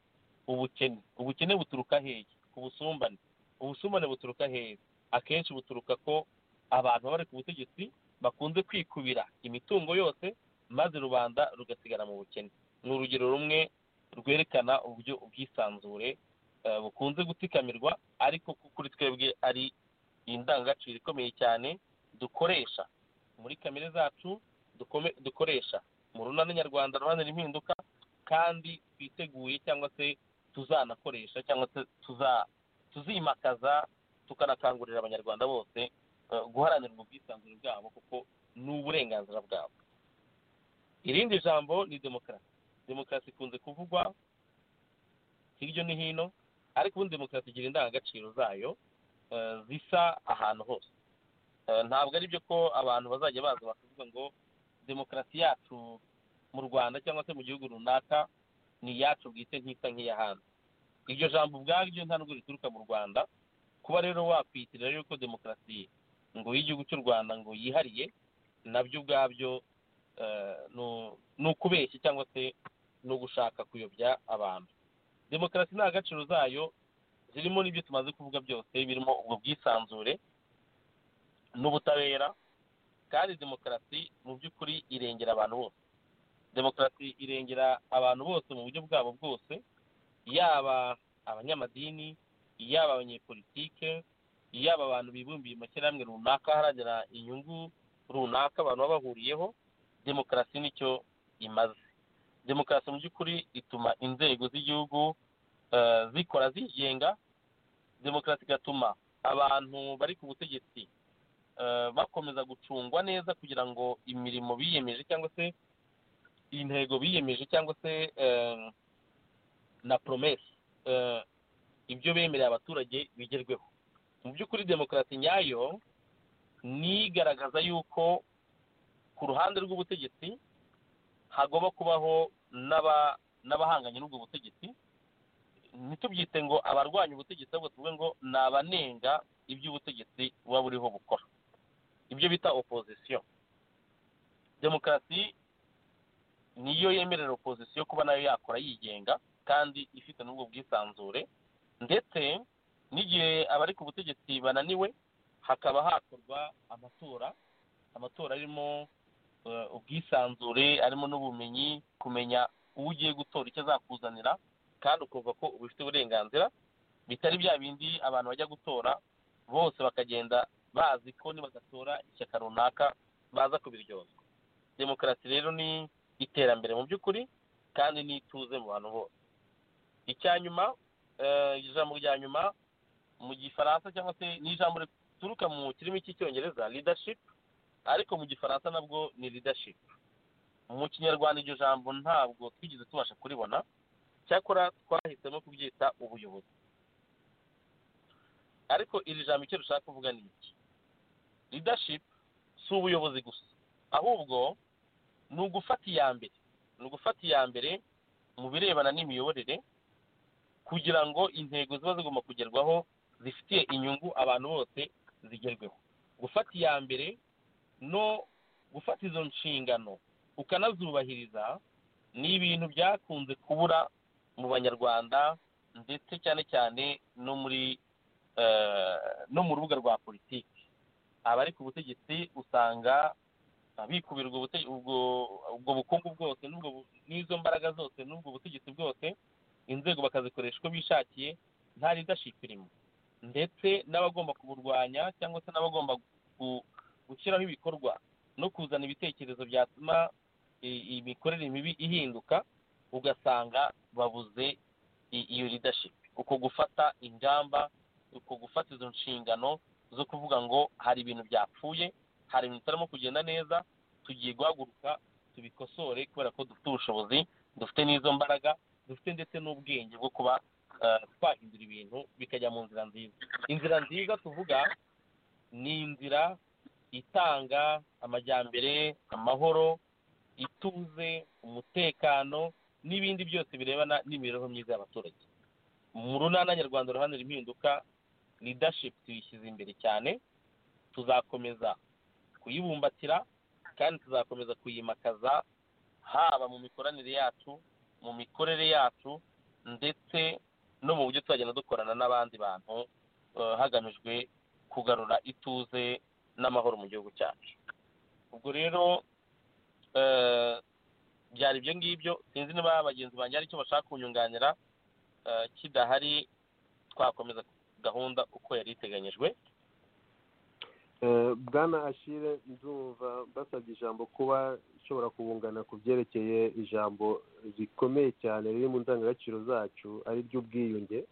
ubukene ubukene buturuka hehe ubusumbane ubusumbane buturuka hehe akenshi buturuka ko abantu baba bari ku butegetsi bakunze kwikubira imitungo yose maze rubanda rugasigara mu bukene ni urugero rumwe rwerekana uburyo ubwisanzure eh, bukunze gutikamirwa ariko ko kuri twebwe ari indangagaciro ikomeye cyane dukoresha muri kamere zacu dukome- dukoresha mu runani nyarwanda ruhanira impinduka kandi twiteguye cyangwa se tuzanakoresha cyangwa se tuza tuzimakaza tukanakangurira abanyarwanda bose eh, guharanira ubwisanzure bwabo kuko ni uburenganzira bwabo irindi jambo ni demokarasi demokarasi ikunze kuvugwa hirya no hino ariko ubundi demokarasi igira indangagaciro zayo eh, zisa ahantu hose Eh, ntabwo ari byo ko abantu bazajya baza bakavuga ngo demokarasi yacu mu rwanda cyangwa se mu gihugu runaka ni iyacu bwite ntisa nk'iy'ahandi iryo jambo ubwaryo nta nubwo rituruka mu rwanda kuba rero wakwiyitirira yuko demokarasi ngo y'igihugu cy'u rwanda ngo yihariye nabyo ubwabyo eh, nu- ni ukubeshya cyangwa se ni ugushaka kuyobya abantu demokarasi nta gaciro zayo zirimo n'ibyo tumaze kuvuga byose birimo ubwo bwisanzure n'ubutabera kandi demokarasi mu by'ukuri irengera abantu bose demokarasi irengera abantu bose mu buryo bwabo bwose yaba abanyamadini yaba abanyepolitike yaba abantu bibumbiye mu mashyirahamwe runaka aharanira inyungu runaka abantu baba bahuriyeho demokarasi nicyo imaze demokarasi mu by'ukuri ituma inzego z'igihugu eh, zikora zigenga demokarasi igatuma abantu bari ku butegetsi eh, bakomeza gucungwa neza kugira ngo imirimo biyemeje cyangwa se intego biyemeje cyangwa se eh, na promesi eh, ibyo bemereye abaturage bigerweho mu by'ukuri demokarasi nyayo nigaragaza yuko ku ruhande rw'ubutegetsi hagomba kubaho n'aba- n'abahanganye n'ubwo butegetsi ntitubyite ngo abarwanya ubutegetsi ahubwo tuvuge ngo ni abanenga iby'ubutegetsi buba buriho bukora ibyo bita opozisiyo demokarasi niyo yemerera opozisiyo kuba nayo yakora yigenga kandi ifite n'ubwo bwisanzure ndetse n'igihe abari ku butegetsi bananiwe hakaba hakorwa amatora amatora arimo eh, ubwisanzure arimo n'ubumenyi kumenya uwo ugiye gutora icyo azakuzanira kandi ukumva ko ubifite uburenganzira bitari bya bindi abantu bajya gutora bose bakagenda bazi ko nibadatora ishyaka runaka baza kubiryozwa demokarasi rero ni iterambere mu by'ukuri kandi n'ituze mu bantu bose icya nyuma eh, ijambo rya nyuma mu gifaransa cyangwa se ni ijambo rituruka mu kirimi cy'icyongereza leadership ariko mu gifaransa nabwo ni leadership mu kinyarwanda iryo jambo ntabwo twigeze tubasha kuribona cyakora twahisemo kubyita ubuyobozi ariko iri jambo icyo rishaka kuvuga ni iki leadership si ubuyobozi gusa ahubwo ni ugufata iya mbere ni ugufata iya mbere mu birebana n'imiyoborere kugira ngo intego ziba zigomba kugerwaho zifitiye inyungu abantu bose zigerweho gufata iya mbere no gufata izo nshingano ukanazubahiriza ni ibintu byakunze kubura mu banyarwanda ndetse cyane cyane no muri eh, no mu rubuga rwa politiki abari ku butegetsi usanga bikubirwa ubute- ubwo ubwo bukungu bwose n'ubwo bu- n'izo mbaraga zose n'ubwo butegetsi bwose inzego bakazikoresha uko bishakiye nta leadership irimo ndetse n'abagomba kuburwanya cyangwa se n'abagomba gu- gushyiraho ibikorwa no kuzana ibitekerezo byatuma i- imikorere mibi ihinduka ugasanga babuze i- iyo leadership uko gufata ingamba uko gufata izo nshingano zo kuvuga ngo hari ibintu byapfuye hari ibintu bitarimo kugenda neza tugiye guhaguruka tubikosore kubera ko dufite ubushobozi dufite n'izo mbaraga dufite ndetse n'ubwenge bwo kuba eh, twahindura ibintu bikajya mu nzira nziza inzira nziza tuvuga ni inzira itanga amajyambere amahoro ituze umutekano n'ibindi byose birebana n'imibereho myiza y'abaturage mu runana nyarwanda uruhande impinduka leadership tuyishyize imbere cyane tuzakomeza kuyibumbatira kandi tuzakomeza kuyimakaza haba mu mikoranire yacu mu mikorere yacu ndetse no mu buryo tuzagenda dukorana n'abandi bantu eh, hagamijwe kugarura ituze n'amahoro mu gihugu cyacu ubwo rero eh, byari ibyo ngibyo sinzi niba bagenzi banjye hari icyo bashaka kunyunganira eh, kidahari twakomeza gahunda uko yari iteganyijwe Eh, bwana ashire ndumva basabye ijambo kuba ishobora kubungana ku byerekeye ijambo rikomeye cyane riri mu ndangagaciro zacu ari ry'ubwiyunge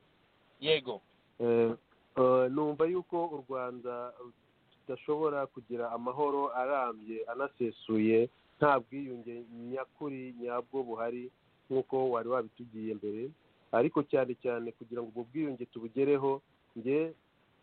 yego Eh, eh, numva yuko u rwanda rudashobora kugira amahoro arambye anasesuye nta bwiyunge nyakuri nyabwo buhari nk'uko wari wabitugiye mbere ariko cyane cyane kugira ngo ubwo bwiyunge tubugereho nge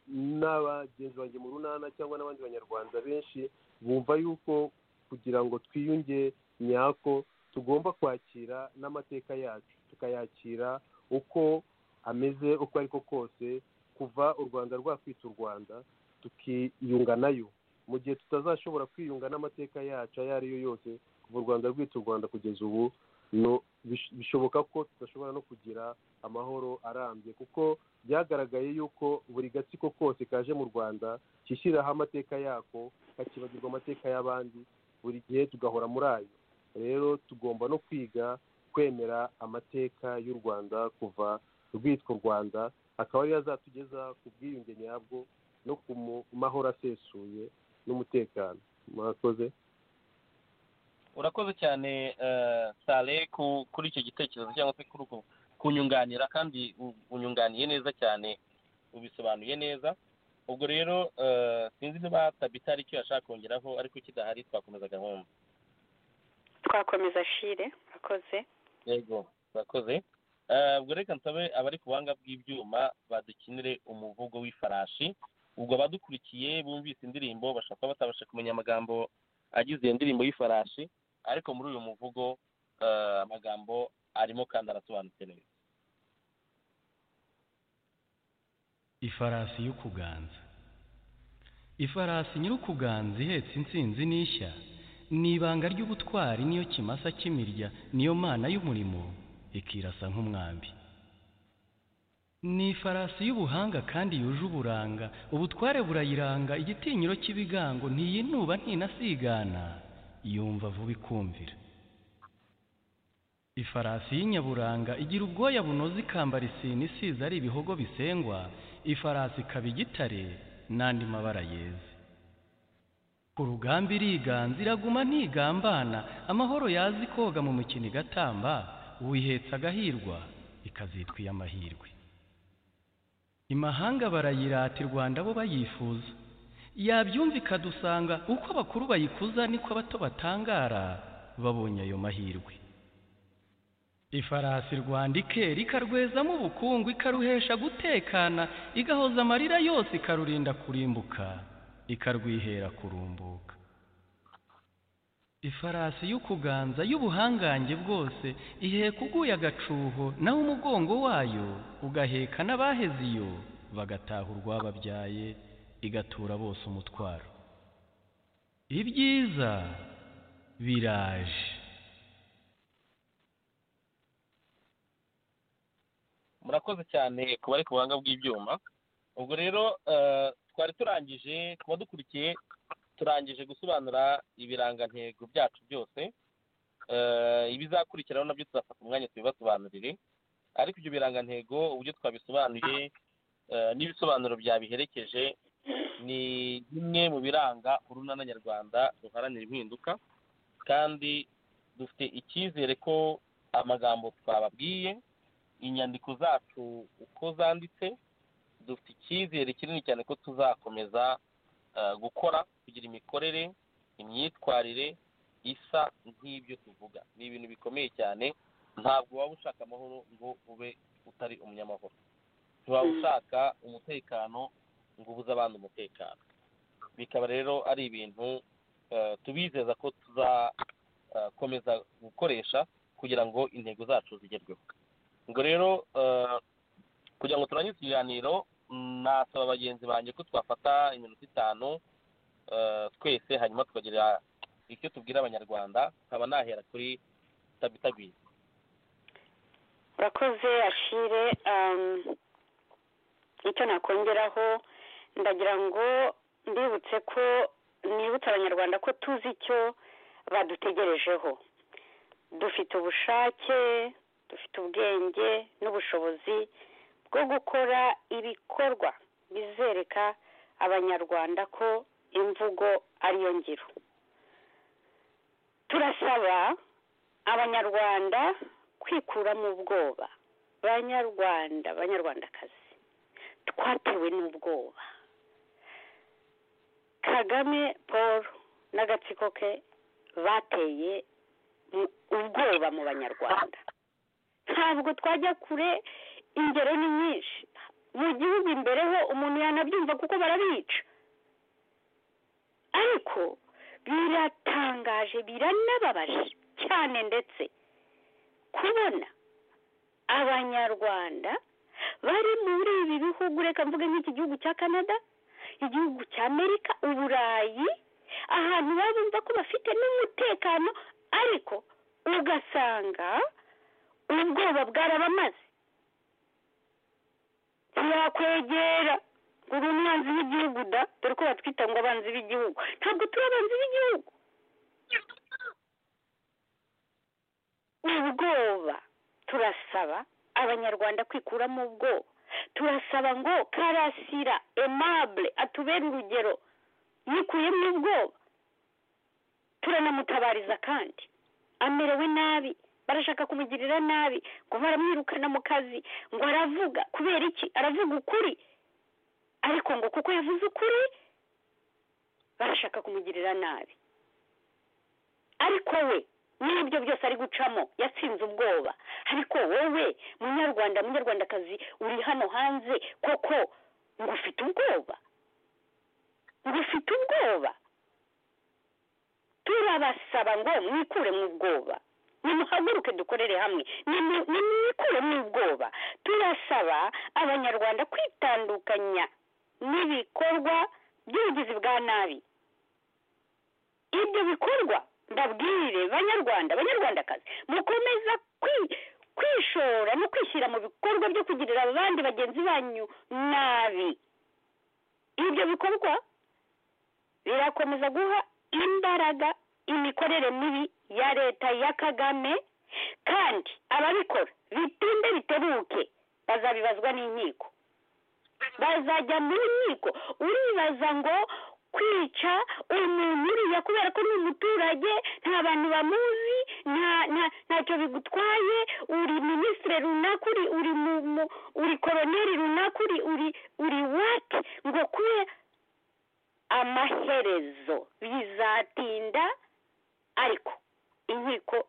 n'abagenzi banjye mu runana cyangwa n'abandi banyarwanda benshi bumva yuko kugira ngo twiyunge nyako tugomba kwakira n'amateka yacu tukayakira uko ameze uko ari ko kose kuva u rwanda rwakwita u rwanda tukiyunga nayo mu gihe tutazashobora kwiyunga n'amateka yacu ayo ari yo yose kuva u rwanda rwita u rwanda kugeza ubu no bish- bishoboka ko tudashobora no kugira amahoro arambye kuko byagaragaye yuko buri gatsiko kose kaje mu rwanda kishyiriraho amateka yako kakibagirwa amateka y'abandi buri gihe tugahora muri ayo rero tugomba no kwiga kwemera amateka y'u rwanda kuva rwitwa u rwanda akaba ariyo azatugeza ku bwiyunge nyabwo no ku mu- mahoro asesuye n'umutekano murakoze urakoze cyane eh, sale ku- kuri icyo gitekerezo cyangwa se kuri uko- kunyunganira kandi u- unyunganiye neza cyane ubisobanuye neza ubwo rero eh, sinzi niba tabita hari icyo yashaka kongeraho ariko kidahari twakomeza gahunda twakomeza shire murakoze yego urakoze Eh, ubwo reka nsabe abari ku buhanga bw'ibyuma badukinire umuvugo w'ifarashi ubwo abadukurikiye bumvise indirimbo bashaka batabasha kumenya amagambo agize iyo ndirimbo y'ifarashi ariko muri uyu muvugo eh, amagambo arimo kandi arasobanutse neza ifarasi y'ukuganza ifarasi nyir'ukuganza ihetse insinzi n'ishya ni ibanga ry'ubutwari niyo kimasa cy'imirya niyo mana y'umurimo ikirasa nk'umwambi ni ifarasi y'ubuhanga kandi yuje uburanga ubutware burayiranga igitinyiro cy'ibigango ntiyinuba ntinasigana yumva vuba ikumvira ifarasi y'inyaburanga igira ubwoya bunoze ikambara isine isize ari ibihogo bisengwa ifarasi ikaba igitare n'andi mabara yeze ku rugamba iriganza iraguma ntigambana amahoro yazi koga mu mukino igatamba wihetse agahirwa ikazitwa iy'amahirwe imahanga barayirata i rwanda bo bayifuza yabyumva ikadusanga uko abakuru bayikuza niko abato batangara babonye ayo mahirwe ifarasi rwanda ikera ikarwezamo ubukungu ikaruhesha gutekana igahoza amarira yose ikarurinda kurimbuka ikarwihera kurumbuka ifarasi y'ukuganza y'ubuhangange bwose iheka uguye agacuho naho umugongo wayo ugaheka n'abaheze iyo bagataha urwababyaye igatura bose umutwaro ibyiza biraje murakoze cyane ku bari ku buhanga bw'ibyuma ubwo rero eh, twari turangije kuba dukurikiye turangije gusobanura ibirangantego byacu byose Eh, ibizakurikiraho nabyo tuzafata umwanya tubibasobanurire ariko ibyo birangantego uburyo twabisobanuye eh, n'ibisobanuro byabiherekeje ni bimwe mu biranga urunana nyarwanda ruharanira impinduka kandi dufite icyizere ko amagambo twababwiye inyandiko zacu uko zanditse dufite icyizere kinini cyane ko tuzakomeza eh, gukora kugira imikorere imyitwarire isa nk'ibyo tuvuga ni ibintu bikomeye cyane ntabwo waba ushaka amahoro ngo ube utari umunyamahoro ntiwaba ushaka umutekano ngo ubuze abandi umutekano bikaba rero ari ibintu eh, tubizeza ko tuzakomeza gukoresha kugira ngo intego zacu zigerweho ngo rero eh, kugira ngo turangize ikiganiro mm, nasaba bagenzi banjye ko twafata iminota itanu eh, twese hanyuma tukagira icyo tubwira abanyarwanda nkaba nahera kuri tabitabizi urakoze ashire um, icyo nakongeraho ndagira ngo mbibutse ko nibutse abanyarwanda ko tuzi icyo badutegerejeho dufite ubushake dufite ubwenge n'ubushobozi bwo gukora ibikorwa bizereka abanyarwanda ko imvugo ariyo ngiro turasaba abanyarwanda kwikura mu bwoba banyarwanda banyarwandakazi twatewe n'ubwoba kagame paul n'agatsiko ke bateye mu- ubwoba mu banyarwanda ntabwo twajya kure ingero ni nyinshi mu gihugu imbere ho umuntu yanabyumva kuko barabica ariko biratangaje biranababaje cyane ndetse kubona abanyarwanda bari muri ibi bihugu reka mvuge nk'iki gihugu cya canada igihugu cya amerika uburayi ahantu baba bumva ko bafite n'umutekano ariko ugasanga ubwoba bwarabamaze ntiyakwegera ngo uri umwanzi w'igihugu da dore ko batwita ngo abanzi b'igihugu ntabwo turi abanzi b'igihugu ubwoba turasaba abanyarwanda kwikuramo ubwoba turasaba ngo karasira emabure atubere urugero yikuyemo ubwoba turanamutabariza kandi amerewe nabi barashaka kumugirira nabi ngo baramwirukana mu kazi ngo aravuga kubera iki aravuga ukuri ariko ngo kuko yavuze ukuri barashaka kumugirira nabi ariko we n'ibyo byose ari gucamo yatsinze ubwoba ariko wowe munyarwanda munyarwandakazi uri hano hanze koko ngo ufite ubwoba ngo ufite ubwoba turabasaba ngo mwikure mu bwoba nimuhaguruke dukorere hamwe nimu- nimwikure mu bwoba turasaba abanyarwanda kwitandukanya n'ibikorwa by'ubugizi bwa nabi ibyo bikorwa ndabwire banyarwanda banyarwandakazi mukomeza kwi- kwishora no kwishyira mu bikorwa byo kugirira abandi bagenzi banyu nabi ibyo bikorwa birakomeza guha imbaraga imikorere mibi ya leta ya kagame kandi ababikora bitinde bitebuke bazabibazwa n'inkiko bazajya muri nkiko uribaza ngo kwica umuntu uriya kubera ko ni umuturage nta bantu bamuzi nta nta ntacyo bigutwaye uri minisitiri runaka uri uri mu mu- uri koroneri runaka uri uri uri wati ngo kube amaherezo bizatinda ariko inkiko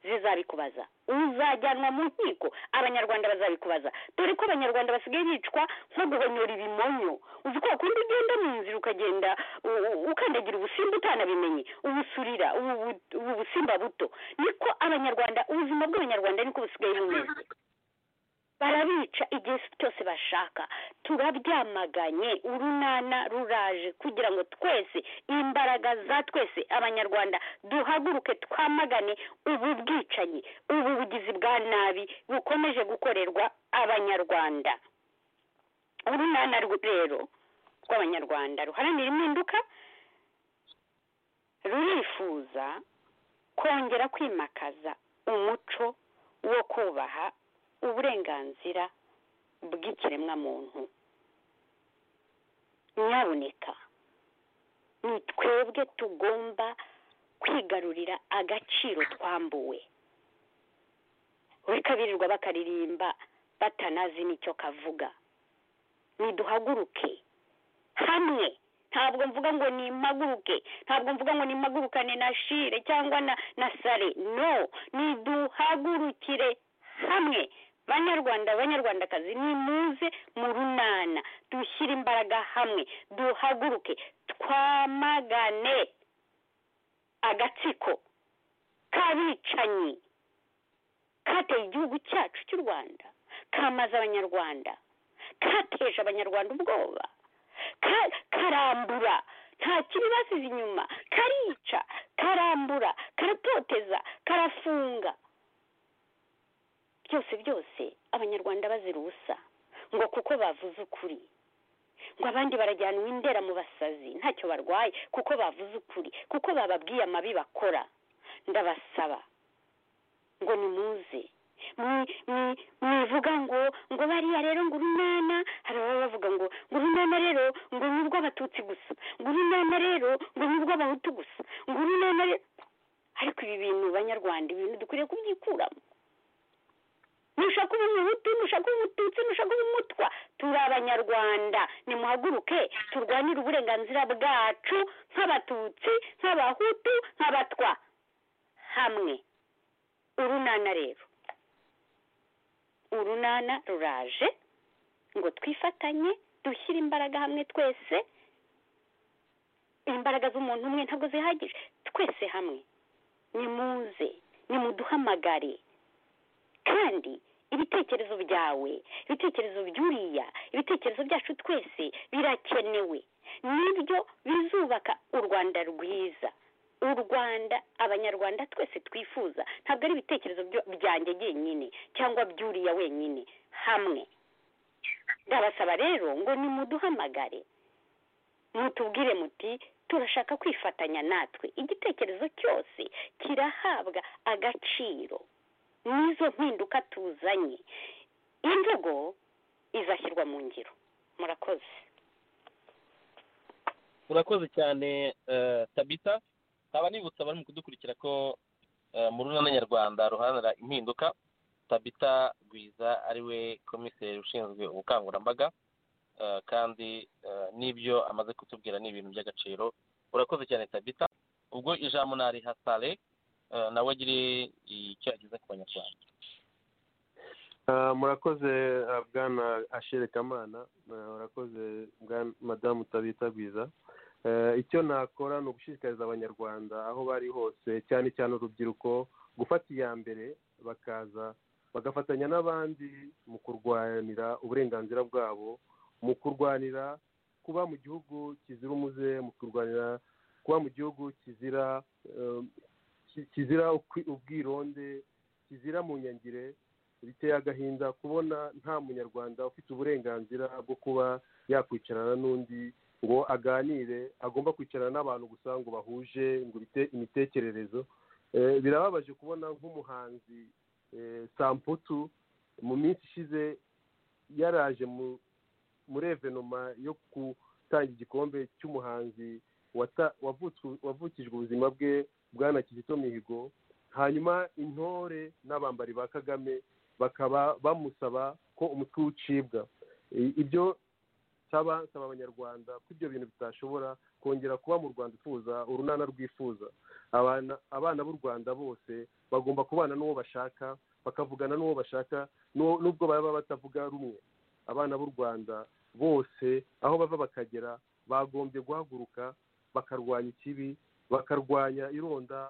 zizabikubaza uzajyanwa mu nkiko abanyarwanda bazabikubaza dore ko abanyarwanda basigaye bicwa nko guhonyora ibimonyo uzi ko kundi ugenda mu nzira ukagenda u- u- ukandagira ubusimba utanabimenye ubusurira ubu bu- ubu busimba buto niko abanyarwanda ubuzima bw'abanyarwanda niko busigaye bumeze barabica igihe cyose bashaka turabyamaganye urunana ruraje kugira ngo twese imbaraga za twese abanyarwanda duhaguruke twamagane ubu bwicanyi ubu bugizi bwa nabi bukomeje gukorerwa abanyarwanda urunana rw- rero rw'abanyarwanda ruharanira impinduka rurifuza kongera kwimakaza umuco wo kubaha uburenganzira bw'ikiremwamuntu nyabuneka ni twebwe tugomba kwigarurira agaciro twambuwe reka birirwa bakaririmba batanazi n'icyo kavuga ni duhaguruke hamwe ntabwo mvuga ngo ni impaguruke ntabwo mvuga ngo ni impagurukane na shire cyangwa na na sare no ni duhagurukire hamwe banyarwanda banyarwandakazi nimuze mu runana dushyire imbaraga hamwe duhaguruke twamagane agatsiko k'abicanyi kateye igihugu cyacu cy'u rwanda kamaze abanyarwanda kateje abanyarwanda ubwoba ka- karambura nta kibi basize inyuma karica karambura karatoteza karafunga byose byose abanyarwanda bazira ubusa ngo kuko bavuze ukuri ngo abandi barajyanwa indera mu basazi ntacyo barwaye kuko bavuze ukuri kuko bababwiye amabi bakora ndabasaba ngo nimuze mwi- mwi- mwivuga ngo ngo bariya rero ngo urunana hari ababa bavuga ngo ngo urunana rero ngo ni urw'abatutsi gusa ngo urunana rero ngo ni urw'abahutu gusa ngo urunana rero ariko ibi bintu banyarwanda ibintu dukwiriye kubyikuramo nushaka uba umuhutu nushaka uba umututsi nushaka uba umutwa turi abanyarwanda nimuhaguruke turwanire uburenganzira bwacu nk'abatutsi nk'abahutu nk'abatwa hamwe urunana rero urunana ruraje ngo twifatanye dushyire imbaraga hamwe twese imbaraga z'umuntu umwe ntabwo zihagije twese hamwe nimuze nimuduhamagare kandi ibitekerezo byawe ibitekerezo by'uriya ibitekerezo byacu twese birakenewe nibyo bizubaka u rwanda rwiza u rwanda abanyarwanda twese twifuza ntabwo ari ibitekerezo byo- byanjye byenyine cyangwa by'uriya wenyine hamwe ndabasaba rero ngo nimuduhamagare mutubwire muti turashaka kwifatanya natwe igitekerezo cyose kirahabwa agaciro n'izo mpinduka tuzanye imvugo izashyirwa mu ngiro murakoze urakoze cyane eh, tabita nkaba nibutsa abari mu kudukurikira ko eh, mu runana nyarwanda ruharanira impinduka tabita gwiza ariwe komiseri ushinzwe ubukangurambaga eh, kandi eh, n'ibyo amaze kutubwira ni ibintu by'agaciro urakoze cyane tabita ubwo ijambo nariha sale eh, nawe agire icyo ageze ku banyarwanda Ah, murakoze ah, bwana ashere kamana Ah, murakoze bwana madamu tabita bwiza Eh, icyo nakora ni ugushishikariza abanyarwanda aho bari hose cyane cyane urubyiruko gufata iya mbere bakaza bagafatanya n'abandi mu kurwanira uburenganzira bwabo mu kurwanira kuba mu gihugu kizira umuze mu kurwanira kuba mu gihugu kizira eh, ki- kizira ukwi- ubwironde kizira mu nyangire biteye agahinda kubona nta munyarwanda ufite uburenganzira bwo kuba yakwicarana n'undi ngo aganire agomba kwicarana n'abantu gusa ngo bahuje ngo bite imitekererezo Eh, birababaje kubona nk'umuhanzi eh, samputu mu minsi ishize yaraje mu- muri evenoma yo gutanga igikombe cy'umuhanzi wata- wavutswe- wavukijwe ubuzima bwe bwana kizito mihigo hanyuma intore n'abambari ba kagame bakaba bamusaba ko umutwe ucibwa I- ibyo nsaba nsaba abanyarwanda ko ibyo bintu bitashobora kongera kuba mu rwanda ufuza urunana rwifuza abana abana b'u rwanda bose bagomba kubana n'uwo bashaka bakavugana n'uwo bashaka n'uwo- n'ubwo baba batavuga rumwe abana b'u rwanda bose aho bava bakagera bagombye guhaguruka bakarwanya ikibi bakarwanya ironda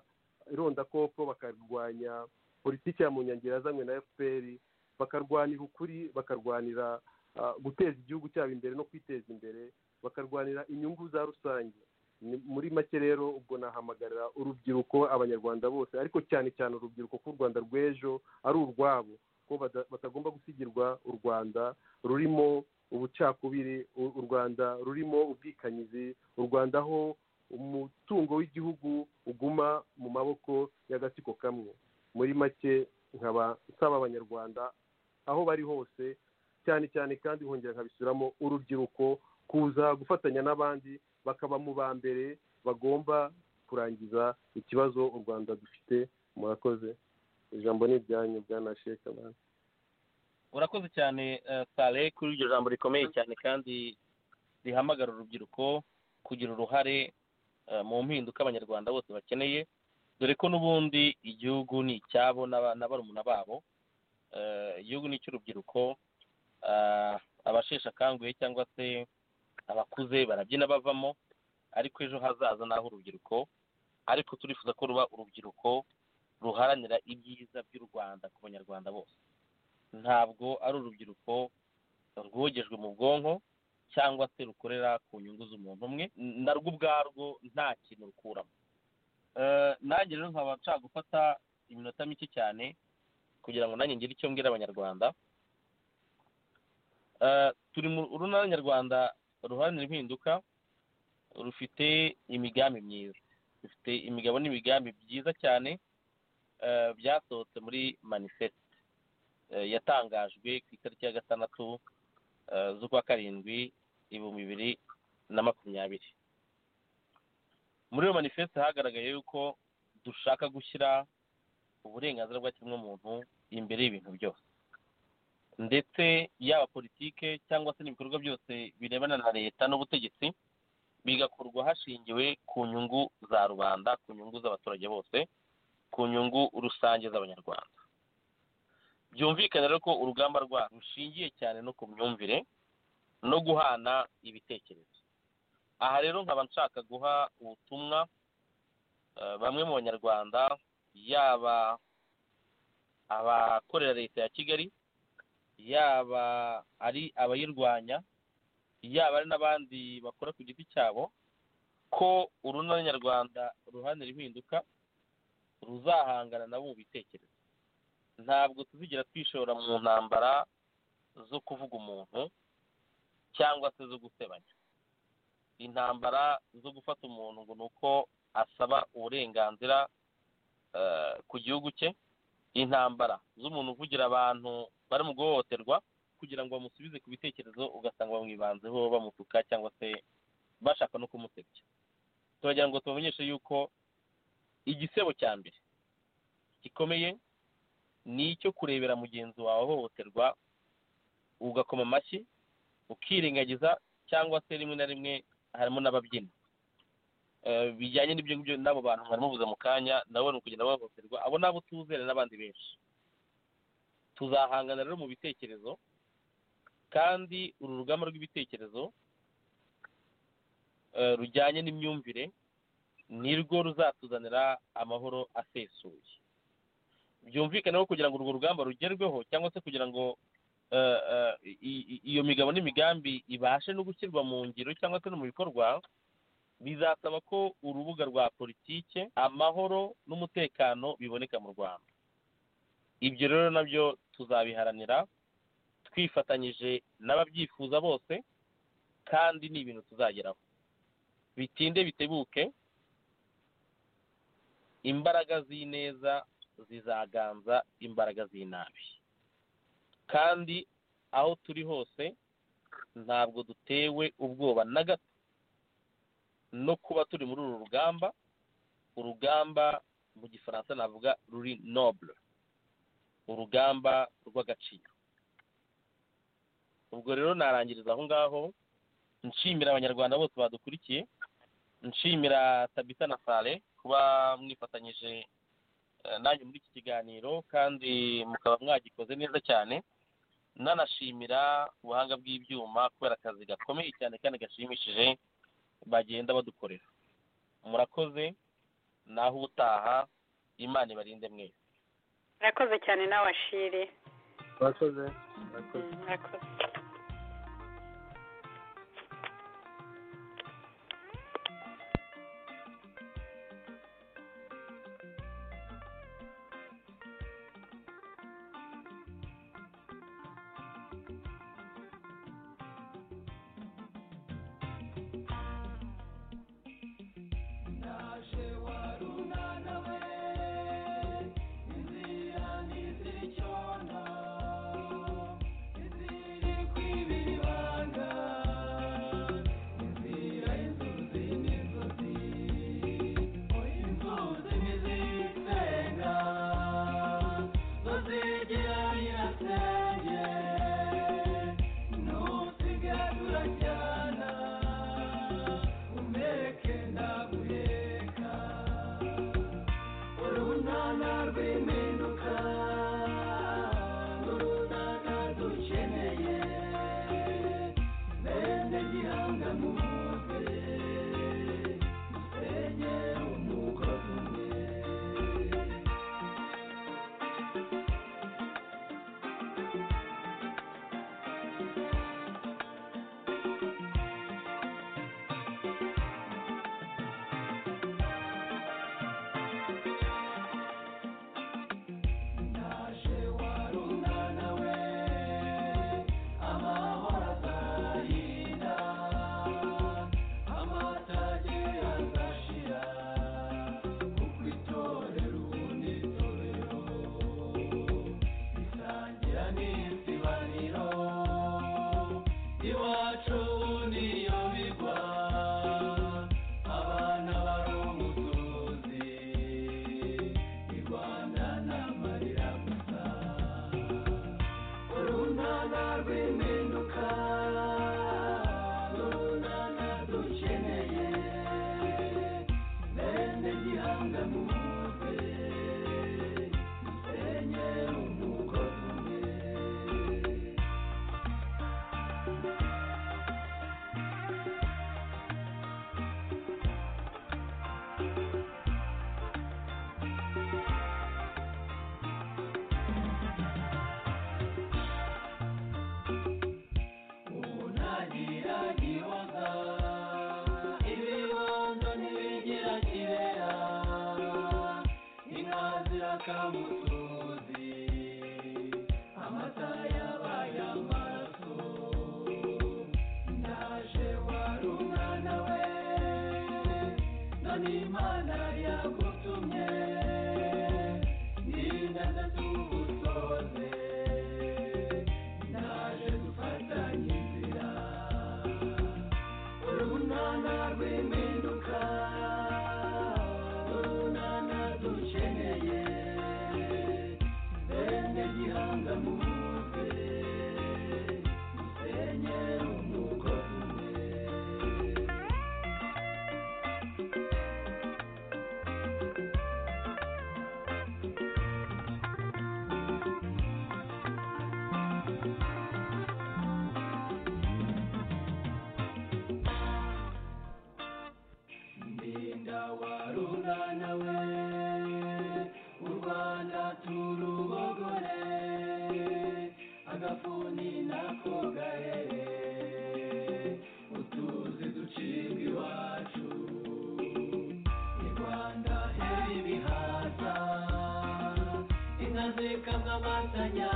irondakoko bakarwanya politiki ya munyangiro yazanywe na fpr bakarwanira ukuri bakarwanira ah, guteza igihugu cyabo imbere no kwiteza imbere bakarwanira inyungu za rusange Ni- muri make rero ubwo nahamagarira urubyiruko abanyarwanda bose ariko cyane cyane urubyiruko ko u rwanda rw'ejo ari urwabo ko bada- batagomba gusigirwa u rwanda rurimo ubucakubiri u u rwanda rurimo ubwikanyizi u rwanda aho umutungo w'igihugu uguma mu maboko y'agatsiko kamwe muri make nkaba nsaba abanyarwanda aho bari hose cyane cyane kandi nkongera nkabisubiramo urubyiruko kuza gufatanya n'abandi bakaba mu ba mbere bagomba kurangiza ikibazo u rwanda dufite murakoze ijambo ni iryanyu bwana sheke abandi urakoze cyane eh, sale kuri iryo jambo rikomeye cyane kandi rihamagara urubyiruko kugira uruhare eh, mu mpinduka abanyarwanda bose bakeneye dore ko n'ubundi igihugu ni icyabo n'aba- na barumuna babo Eh, igihugu ni icy'urubyiruko Ah, abasheshe akanguhe cyangwa se abakuze barabyina bavamo ariko ejo hazaza naho urubyiruko ariko turifuza ko ruba urubyiruko ruharanira ibyiza by'u rwanda ku banyarwanda bose ntabwo ari urubyiruko rwogejwe mu bwonko cyangwa se rukorera ku nyungu z'umuntu umwe narwo ubwarwo nta kintu rukuramo Eh, nanjye rero nkaba nshaka gufata iminota mike cyane kugira ngo nanjye ngire icyo mbwira abanyarwanda Eh, turi mu urunana nyarwanda ruharanira impinduka rufite imigambi myiza rufite imigabo n'imigambi byiza cyane eh, byasohotse muri manifeste eh, yatangajwe ku itariki ya gatandatu eh, z'ukwa karindwi ibihumbi bibiri na makumyabiri muri iyo manifeste hagaragaye yuko dushaka gushyira uburenganzira bwa kiremwamuntu imbere y'ibintu byose ndetse yaba politike cyangwa se n'ibikorwa byose birebana na leta n'ubutegetsi bigakorwa hashingiwe ku nyungu za rubanda ku nyungu z'abaturage bose ku nyungu rusange z'abanyarwanda byumvikane rero ko urugamba rwa rushingiye cyane no ku myumvire no guhana ibitekerezo aha rero nkaba nshaka guha ubutumwa eh, bamwe mu banyarwanda yaba abakorera leta ya kigali yaba ari abayirwanya yaba ari n'abandi bakora ku giti cyabo ko urunana nyarwanda ruharanira impinduka ruzahangana nabo mu bitekerezo ntabwo tuzigera twishora mu ntambara zo kuvuga umuntu cyangwa se zo gusebanya intambara zo gufata umuntu ngo ni uko asaba uburenganzira eh, ku gihugu cye intambara z'umuntu uvugira abantu bari mu guhohoterwa kugira ngo bamusubize ku bitekerezo ugasanga bamwibanzeho bamutuka cyangwa se bashaka no kumusebya turagira ngo tubamenyeshe yuko igisebo cya mbere gikomeye ni icyo kurebera mugenzi wawe ahohoterwa ugakoma amashyi ukirengagiza cyangwa se rimwe na rimwe harimo n'ababyina Eh, bijyanye n'ibyo ngibyo n'abo bantu mwari mubuze mu kanya nabo ni ukugenda bahohoterwa abo ni abo tuzere n'abandi benshi tuzahangana rero mu bitekerezo kandi uru rugamba rw'ibitekerezo eh, rujyanye n'imyumvire nirwo ruzatuzanira amahoro asesuye byumvikane ko kugira ngo urwo rugamba rugerweho cyangwa se kugira ngo eh, eh, i- i- iyo migabo n'imigambi ibashe no gushyirwa mu ngiro cyangwa se no mu bikorwa bizasaba ko urubuga rwa politike amahoro n'umutekano biboneka mu rwanda ibyo rero nabyo tuzabiharanira twifatanyije n'ababyifuza bose kandi ni ibintu tuzageraho bitinde bitebuke imbaraga z'ineza zizaganza imbaraga z'inabi kandi aho turi hose ntabwo dutewe ubwoba na gato no kuba turi muri uru rugamba urugamba mu gifaransa navuga ruri nobure urugamba rw'agaciro ubwo rero narangiriza aho ngaho nshimira abanyarwanda bose badukurikiye nshimira tabita na sale kuba mwifatanyije eh, nanjye muri iki kiganiro kandi mukaba mwagikoze neza cyane nanashimira ubuhanga bw'ibyuma kubera akazi gakomeye cyane kandi gashimishije bagenda badukorera murakoze naho ubutaha imana ibarinde mwese murakoze cyane nawe ashiri murakoze Mm, murakoze murakoze Izira n'izicyondo, iziri kamusozi amata yabaye amaraso ndaje wari umwana we none imana yagutumye n'ingaza tugusoze ndaje dufatanye inzira urunana rw'impinduka urunana dukeneye bene gihanga muze musenye umugozi umwe ndinda warunana we u rwanda turubogore agafuni nako gahere utuzi ducibwa iwacu i rwanda hera ibihaza inka zikamwa amatanya